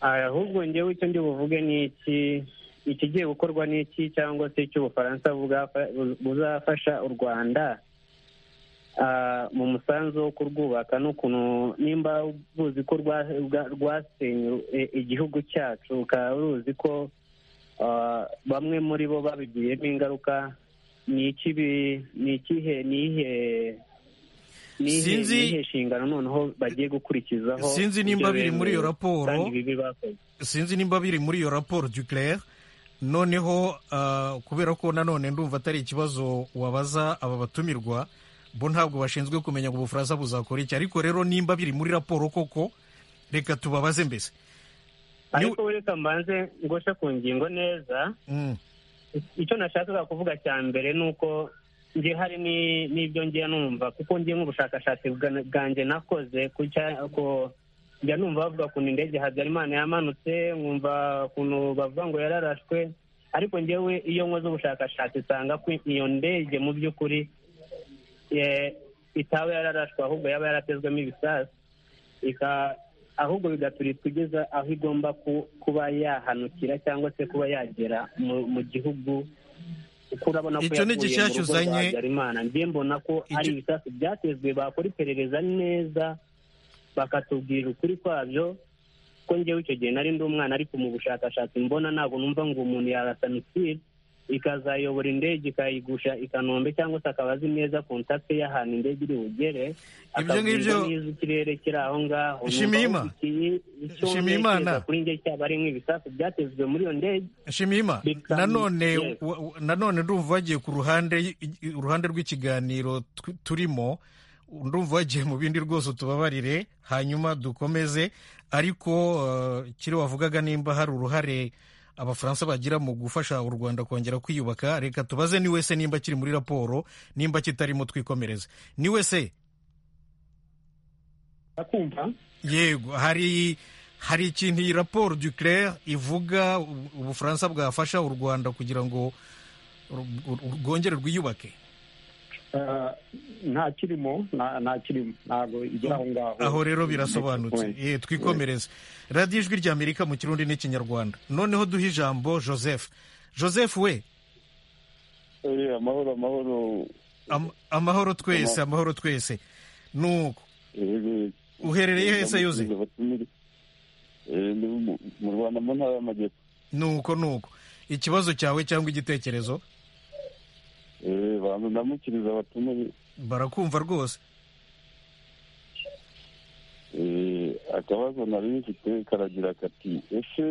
ahubwo ngewe icyo ndi buvuge ni iki ikigiye gukorwa n'iki cyangwa se icy'ubufaransa buzafasha u rwanda mu musanzu wo kurwubaka n'ukuntu nimba buzi ko rwasenye igihugu cyacu ukaba ruzi ko bamwe muri bo babigiyemo ingaruka ni ikihe nihe nihe nshingano noneho bagiye gukurikizaho sinzi nimba biri muri iyo raporo sinzi nimba biri muri iyo raporo duclaire noneho kubera ko nanone ndumva atari ikibazo wabaza aba batumirwa bo ntabwo bashinzwe kumenya ngo ubufaransa buzakora iki ariko rero nimba biri muri raporo koko reka tubabaze mbese ariko reka mbanze ngoshe ku ngingo neza icyo nashakaga kuvuga cya mbere ni uko njye hari n'ibyo ngiye numva kuko ngiye nk'ubushakashatsi bwanjye nakoze njya numva bavuga ukuntu indege habyarimana yamanutse nkumva ukuntu bavuga ngo yararashwe ariko ngewe iyo nkoze ubushakashatsi usanga ko iyo ndege mu by'ukuri itaba yararashwe ahubwo yaba yaratezwemo ibisasu ahubwo bigatugeza aho igomba kuba yahanukira cyangwa se kuba yagera mu gihugu kuko urabona ko yavuye mu rugo rwa habyarimana njye mbona ko ari ibisasu byatezwe bakora iperereza neza bakatubwira ukuri kwabyo ko ngewe icyo gihe nari ndi umwana ariko mu bushakashatsi mbona ntabwo numva ngo umuntu yarasanitire ikazayobora indege ikayigusha i kanombe cyangwa se akaba azi neza kontakite y'ahantu indege iri bugere akabwira neza ikirere kiri aho ngaho shimima shimima kuri njye cyaba ari nk'ibisasu byatezwe muri iyo ndege shimima nanone nanone ndumva wagiye ku ruhande uruhande rw'ikiganiro turimo ndumva wagiye mu bindi rwose tubabarire hanyuma dukomeze ariko kiri wavugaga nimba hari uruhare abafaransa bagira mu gufasha u rwanda kongera kwiyubaka reka tubaze ni wese nimba kiri muri raporo nimba kitarimo twikomereze ni wese yego hari hari ikintu iyi raporo du claire ivuga ubufaransa bwafasha u rwanda kugira ngo rwongere rwiyubake nta kirimo nta kirimo ntabwo igira aho ngaho aho rero birasobanutse twikomereze radiyo ijwi rya amerika mu kirundi n'ikinyarwanda noneho duhe ijambo joseph joseph we amahoro amahoro amahoro twese amahoro twese nuko uherereye hese yuze mu rwanda mu ntara y'amajyepfo nuko nuko ikibazo cyawe cyangwa igitekerezo banza ndamukiriza abatumiwe barakumva rwose akabazo nari bifite karagira kati ese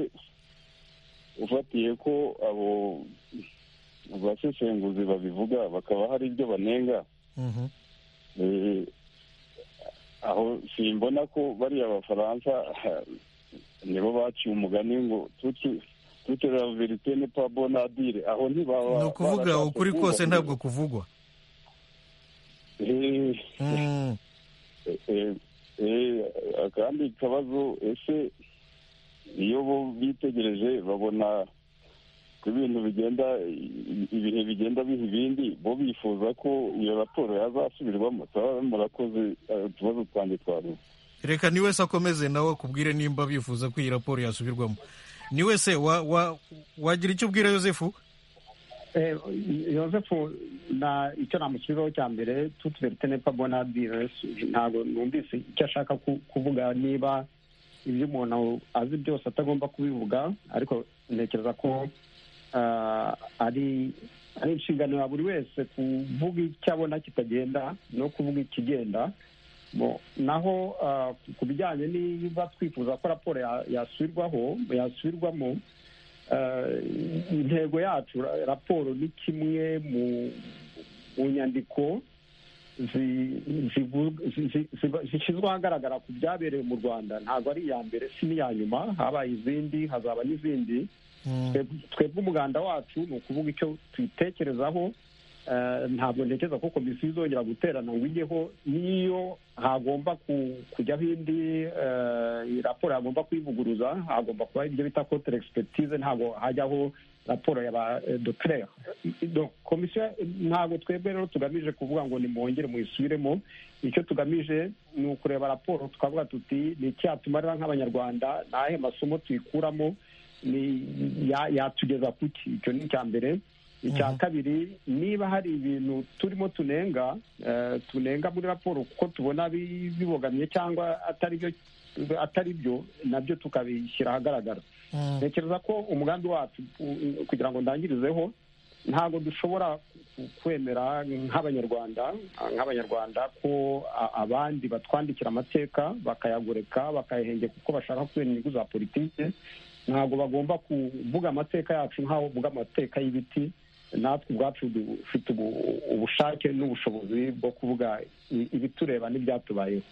ufatiye ko abo baseshenguzi babivuga bakaba hari ibyo banenga aho simbona ko bariya bafaransa nibo baciye umugani ngo tuti tutera verite ni pa bonadire aho ntibaba ni ukuvuga ukuri kose ntabwo kuvugwa kandi ikibazo ese iyo bo bitegereje babona ko ibintu bigenda ibihe bigenda biha ibindi bo bifuza ko iyo raporo yazasubirwamo murakoze utubazo twanjye twaruze reka ni wese akomeze nawe akubwire nimba bifuza ko iyi raporo yasubirwamo ni wese wagira icyo ubwira yosefu yosefu icyo namusubiraho cya mbere tutuberite nepa bonadire ntabwo numvise icyo ashaka kuvuga niba ibyo umuntu azi byose atagomba kubivuga ariko ntekereza ko ari inshingano ya buri wese kuvuga icyo abona kitagenda no kuvuga ikigenda naho ku bijyanye niba twifuza ko raporo yasubirwaho yasubirwamo intego yacu raporo ni kimwe mu nyandiko zishyizwe ahagaragara ku byabereye mu rwanda ntabwo ari iya mbere si n'iya nyuma habaye izindi hazaba n'izindi twebwe umuganda wacu ni ukuvuga icyo tuyitekerezaho ntabwo ntekereza ko komisiyo izongera guterana ngo ijyeho n'iyo hagomba kujyaho indi raporo hagomba kuyivuguruza hagomba kuba ibyo bita kotere egisipetize ntabwo hajyaho raporo ya ba doterere komisiyo ntabwo twebwe rero tugamije kuvuga ngo nimwongere muyisubiremo icyo tugamije ni ukureba raporo tukavuga tuti ni icyatumara nk'abanyarwanda ni ayahe masomo tuyikuramo yatugeza kuki icyo ni icya mbere icya kabiri niba hari ibintu turimo tunenga tunenga muri raporo kuko tubona bibogamiye cyangwa atari byo nabyo tukabishyira ahagaragara ntekereza ko umugambi wacu kugira ngo ndangirizeho ntabwo dushobora kwemera nk'abanyarwanda nk'abanyarwanda ko abandi batwandikira amateka bakayagoreka bakayahengeka kuko bashaka kubera inyungu za politiki ntabwo bagomba kuvuga amateka yacu nk'aho bavuga amateka y'ibiti natwe ubwacu dufite ubushake n'ubushobozi bwo kuvuga ibitureba n'ibyatubayeho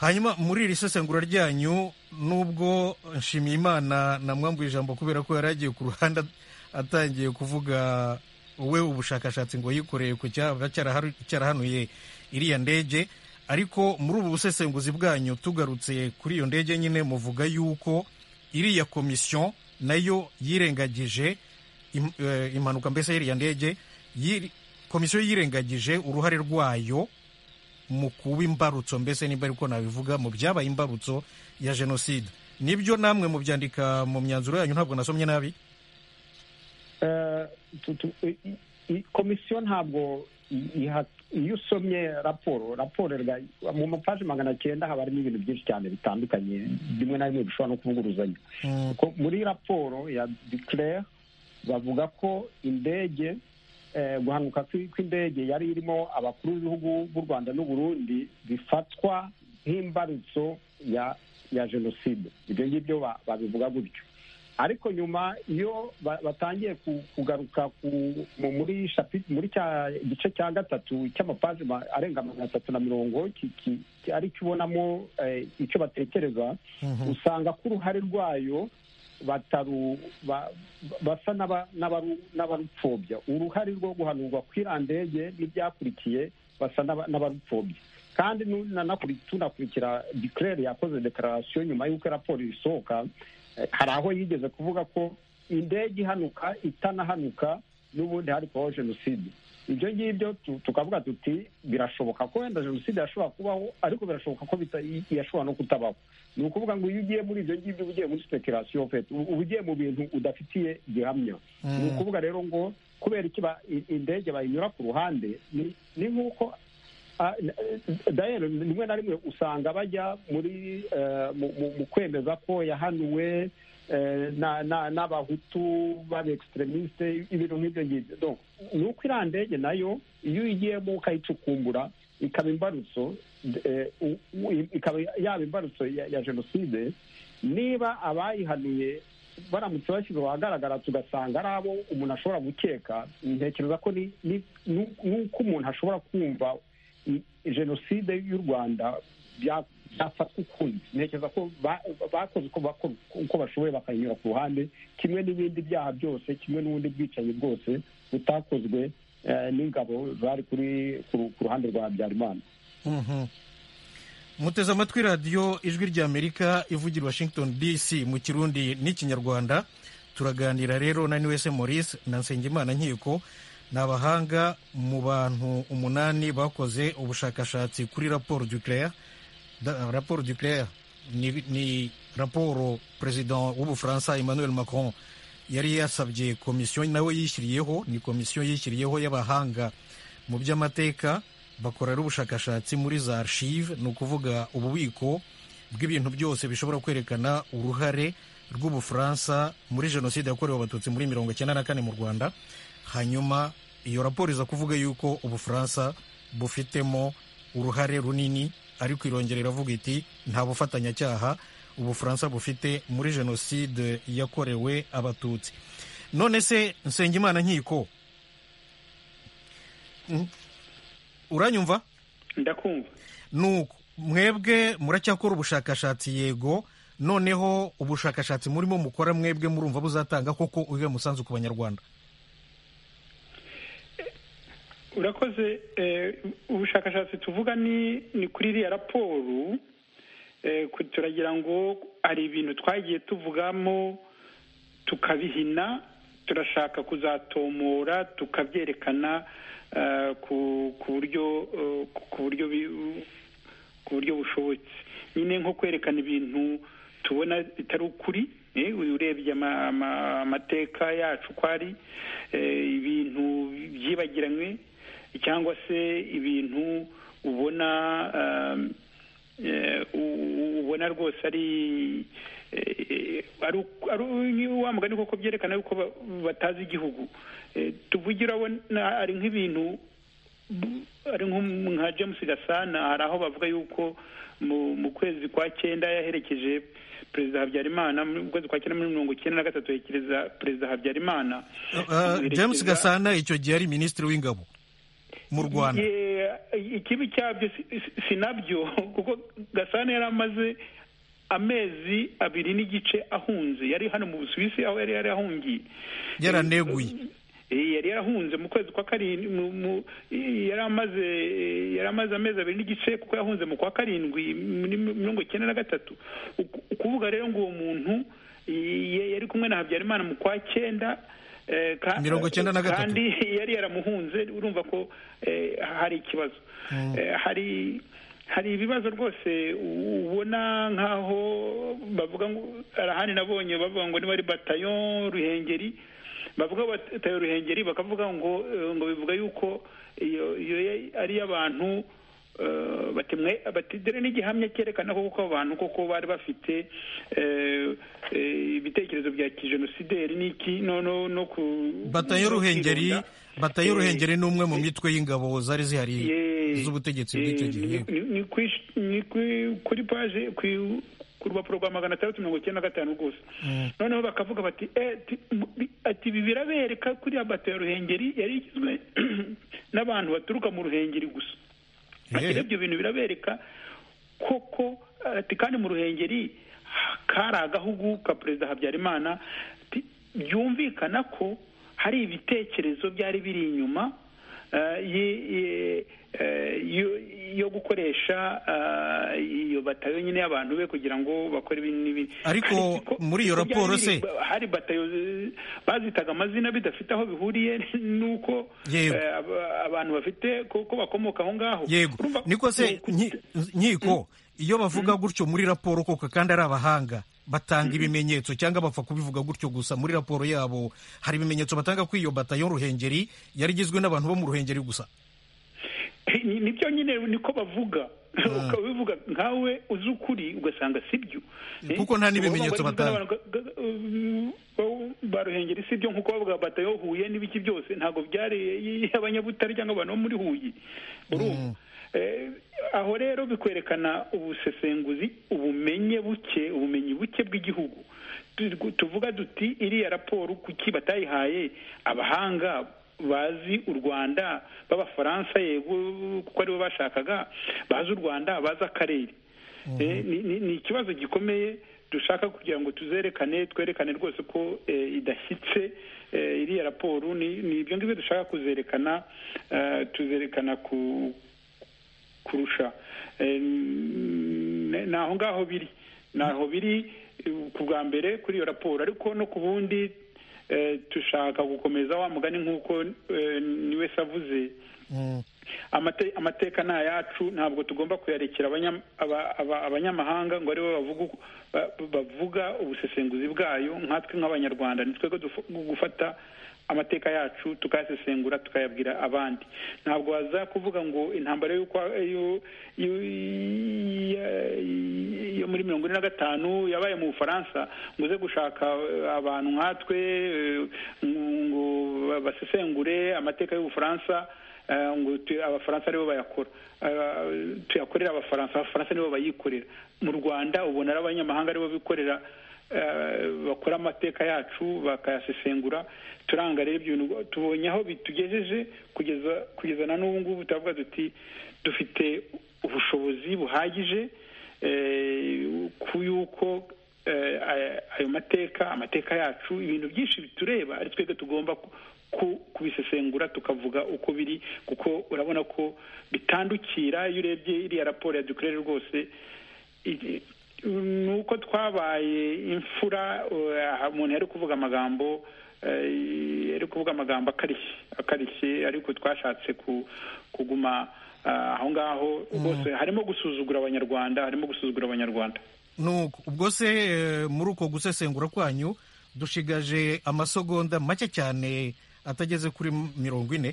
hanyuma muri iri sesengura ryanyu nubwo nshimiyimana namwambuye ijambo kubera ko yari agiye ku ruhande atangiye kuvuga we ubushakashatsi ngo yikoreye ku cyaba cyarahanuye iriya ndege ariko muri ubu busesenguzi bwanyu tugarutse kuri iyo ndege nyine muvuga yuko iriya komisiyo nayo yirengagije impanuka mbese y'iriya ndege komisiyo yirengagije uruhare rwayo mu kuba imbarutso mbese nimba ariko nabivuga mu byabaye imbarutso ya jenoside nibyo namwe mu byandika mu myanzuro yanyu ntabwo nasomye nabi komisiyo ntabwo iyo usomye raporo raporo mu mapaji magana cyenda haba harimo ibintu byinshi cyane bitandukanye bimwe na bimwe bishobora no kuvuguruzanya muri raporo ya dikirere bavuga ko indege guhanuka kw'indege yari irimo abakuru b'ibihugu b'u rwanda n'uburundi bifatwa nk'imbarutso ya jenoside ibyo ngibyo babivuga gutyo ariko nyuma iyo batangiye kugaruka muri muri cya gice cya gatatu cy'amapaji arenga magana atatu na mirongo ari cyo ubonamo icyo batekereza usanga ko uruhare rwayo bataru basa n'abarupfobya uruhare rwo guhanurwa kw'irandege n'ibyakurikiye basa n'abarupfobya kandi tunakurikira dikirere yakoze dekararasiyo nyuma y'uko raporo isohoka hari aho yigeze kuvuga ko indege ihanuka itanahanuka n'ubundi hari kubaho jenoside ibyo ngibyo tukavuga tuti birashoboka ko wenda jenoside yashobora kubaho ariko birashoboka ko yashobora no kutabaho ni ukuvuga ngo iyo ugiye muri ibyo ngibyo uba ugiye muri sipekerasiyo fete uba ugiye mu bintu udafitiye gihamya ni ukuvuga rero ngo kubera iki indege bayinyura ku ruhande ni nk'uko rimwe na rimwe usanga bajya muri mu kwemeza ko yahanuwe n'abahutu b'abekisitremisite ibintu nk'ibyo ngibyo ni uko iriya ndege nayo iyo uyigiyemo ukayicukumbura ikaba imbarutso ikaba yaba imbarutso ya jenoside niba abayihanuye baramutse bashyizwe ahagaragara tugasanga ari abo umuntu ashobora gukeka ntekereza ko ni uko umuntu ashobora kumva jenoside y'u rwanda byafatwa ukundi ntekereza ko bakoze uko bashoboye bakayinyura ku ruhande kimwe n'ibindi byaha byose kimwe n'ubundi bwicanyi bwose butakozwe n'ingabo zari kuri ku ruhande rwa habyarimana muteze amatwi radiyo ijwi ry'amerika ivugira washington dc mu kirundi n'ikinyarwanda turaganira rero na wese maurice na nsengimana nkiko ni abahanga mu bantu umunani bakoze ubushakashatsi kuri raporo duclea raporo duclea ni raporo perezida w'ubufaransa emmanuel macron yari yasabye komisiyo nawe yishyiriyeho ni komisiyo yishyiriyeho y'abahanga mu by'amateka bakorera ubushakashatsi muri za archive ni ukuvuga ububiko bw'ibintu byose bishobora kwerekana uruhare rw'ubufaransa muri jenoside yakorewe abatutsi muri mirongo icyenda na kane mu rwanda hanyuma iyo raporo iza kuvuga yuko ubufaransa bufitemo uruhare runini ariko irongera iravuga iti nta bufatanyacyaha ubufaransa bufite muri jenoside yakorewe abatutsi none se nsengimana nkiko uranyumva ndakumva nuko mwebwe muracyakora ubushakashatsi yego noneho ubushakashatsi murimo mukora mwebwe murumva buzatanga koko uyihe musanzu ku banyarwanda urakoze ubushakashatsi tuvuga ni kuri iriya raporo turagira ngo hari ibintu twagiye tuvugamo tukabihina turashaka kuzatomora tukabyerekana ku buryo ku buryo ku buryo bushobotse nyine nko kwerekana ibintu tubona bitari ukuri urebye amateka yacu uko ari ibintu byibagiranywe cyangwa se ibintu ubona ubona rwose ari wa mugani koko byerekana yuko batazi igihugu tuvugira ari nk'ibintu ari nka james gasana hari aho bavuga yuko mu kwezi kwa cyenda yaherekeje perezida habyarimana mu kwezi kwa cyenda muri mirongo icyenda na gatatu yekereza perezida habyarimana james gasana icyo gihe ari minisitiri w'ingabo mu rwanda ikibi cyabyo si nabyo kuko gasana yari amaze amezi abiri n'igice ahunze yari hano mu busuwisi aho yari yarahungiye yaraneguye yari yarahunze mu kwezi kwa karindwi yari amaze yari amaze amezi abiri n'igice kuko yahunze mu kwa karindwi muri mirongo icyenda na gatatu ukuvuga rero ngo uwo muntu yari kumwe na habyarimana mu kwa cyenda mirongo icyenda na gatatu kandi yari yaramuhunze urumva ko hari ikibazo hari hari ibibazo rwose ubona nk'aho bavuga ngo arahani nabonye bavuga ngo niba ari batayo ruhengeri bavuga batayo ruhengeri bakavuga ngo ngo bivuga yuko iyo ari iy'abantu batidere n'igihamya cyerekana ko kuko abantu koko bari bafite ibitekerezo bya kijenosideri n'iki no ku batayo ruhengeri batayo ruhengeri ni umwe mu mitwe y'ingabo zari zihari z'ubutegetsi bw'icyo gihe ni kuri paje ku rupapuro rwa magana atandatu mirongo icyenda na gatanu gusa noneho bakavuga bati ati ibi birabereka kuriya batayo ruhengeri yari igizwe n'abantu baturuka mu ruhengeri gusa ibyo bintu birabereka koko ati kandi mu ruhengeri kari agahugu ka perezida habyarimana byumvikana ko hari ibitekerezo byari biri inyuma yo gukoresha iyo batayo nyine y'abantu be kugira ngo bakore ibi n'ibindi ariko muri iyo raporo se hari batayo bazitaga amazina bidafite aho bihuriye n'uko abantu bafite ko bakomoka aho ngaho yego niko se nkiko iyo bavuga gutyo muri raporo koko kandi ari abahanga batanga ibimenyetso cyangwa bapfa kubivuga gutyo gusa muri raporo yabo hari ibimenyetso batanga ko iyo batayo ruhengeri yari igizwe n'abantu bo mu ruhengeri gusa nibyo nyine niko bavuga ukaba ubivuga nkawe uzi ukuri ugasanga si byo kuko nta n'ibimenyetso batanga ba ruhengeri si byo nk'uko bavuga batayo huye n'ibiki byose ntabwo byari abanyabutare cyangwa abantu bo muri huye urumva aho rero bikwerekana ubusesenguzi ubumenye buke ubumenyi buke bw'igihugu tuvuga duti iriya raporo kuki batayihaye abahanga bazi u rwanda b'abafaransa yego kuko aribo bashakaga bazi u rwanda bazi akarere ni ikibazo gikomeye dushaka kugira ngo tuzerekane twerekane rwose ko idashyitse iriya raporo ni ibyo ngibyo dushaka kuzerekana tuzerekana ku kurusha ni aho ngaho biri ni aho biri ku bwa mbere kuri iyo raporo ariko no ku bundi dushaka gukomeza wa mugani nk'uko niwe avuze amateka ni ayacu ntabwo tugomba kuyarekera abanyamahanga ngo aribo bavuga ubusesenguzi bwayo nkatwe nk'abanyarwanda ni twebwe gufata amateka yacu tukayasesengura tukayabwira abandi ntabwo waza kuvuga ngo intambara yo muri mirongo ine na gatanu yabaye mu bufaransa ngo uze gushaka abantu nkatwe ngo basesengure amateka y'ubufaransa ngo abafaransa aribo bayakora tuyakorera abafaransa abafaransa nibo bayikorera mu rwanda ubona ari abanyamahanga aribo bikorera bakora amateka yacu bakayasesengura turanga rero ibyo bintu tubonye aho bitugejeje kugeza kugeza na n'ubu ngubu turavuga duti dufite ubushobozi buhagije ku yuko ayo mateka amateka yacu ibintu byinshi bitureba ari twebwe tugomba kubisesengura tukavuga uko biri kuko urabona ko bitandukira iyo urebye iriya raporo ya dukorere rwose ni uko twabaye imfura umuntu yari kuvuga amagambo yari kuvuga amagambo akarishye akarishye ariko twashatse kuguma aho ngaho rwose harimo gusuzugura abanyarwanda harimo gusuzugura abanyarwanda nuko ubwo se muri uko gusesengura kwanyu dushigaje amasogonda make cyane atageze kuri mirongo ine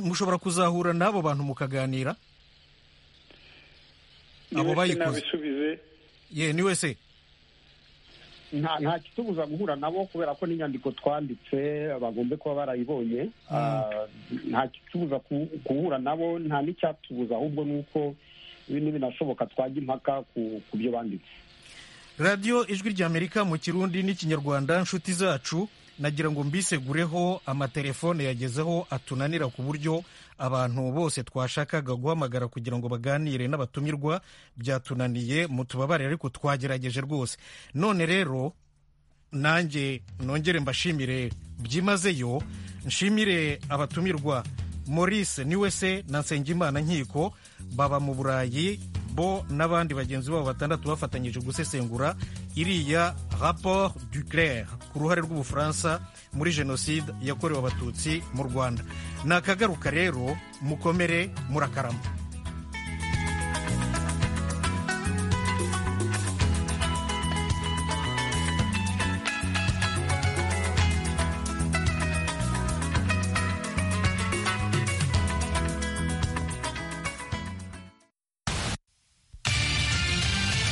mushobora kuzahura n'abo bantu mukaganira abo bayikoze ye ni wese nta kitubuza guhura nabo kubera ko n'inyandiko twanditse bagombe kuba barayibonye nta kitubuza guhura nabo nta n'icyatubuza ahubwo ni uko binashoboka twajya impaka ku byo banditse radiyo ijwi ry'amerika mu kirundi n'ikinyarwanda inshuti zacu nagira ngo mbisegureho amatelefone yagezeho atunanira ku buryo abantu bose twashakaga guhamagara kugira ngo baganire n'abatumirwa byatunaniye mutubabare ariko twagerageje rwose none rero nanjye nongere mbashimire byimazeyo nshimire abatumirwa maurice niwe se na nsengimana nkiko baba mu burayi bo n'abandi bagenzi babo batandatu bafatanyije gusesengura iriya raporo du claire ku ruhare rw'ubufaransa muri jenoside yakorewe abatutsi mu rwanda ni akagaruka rero mukomere murakarama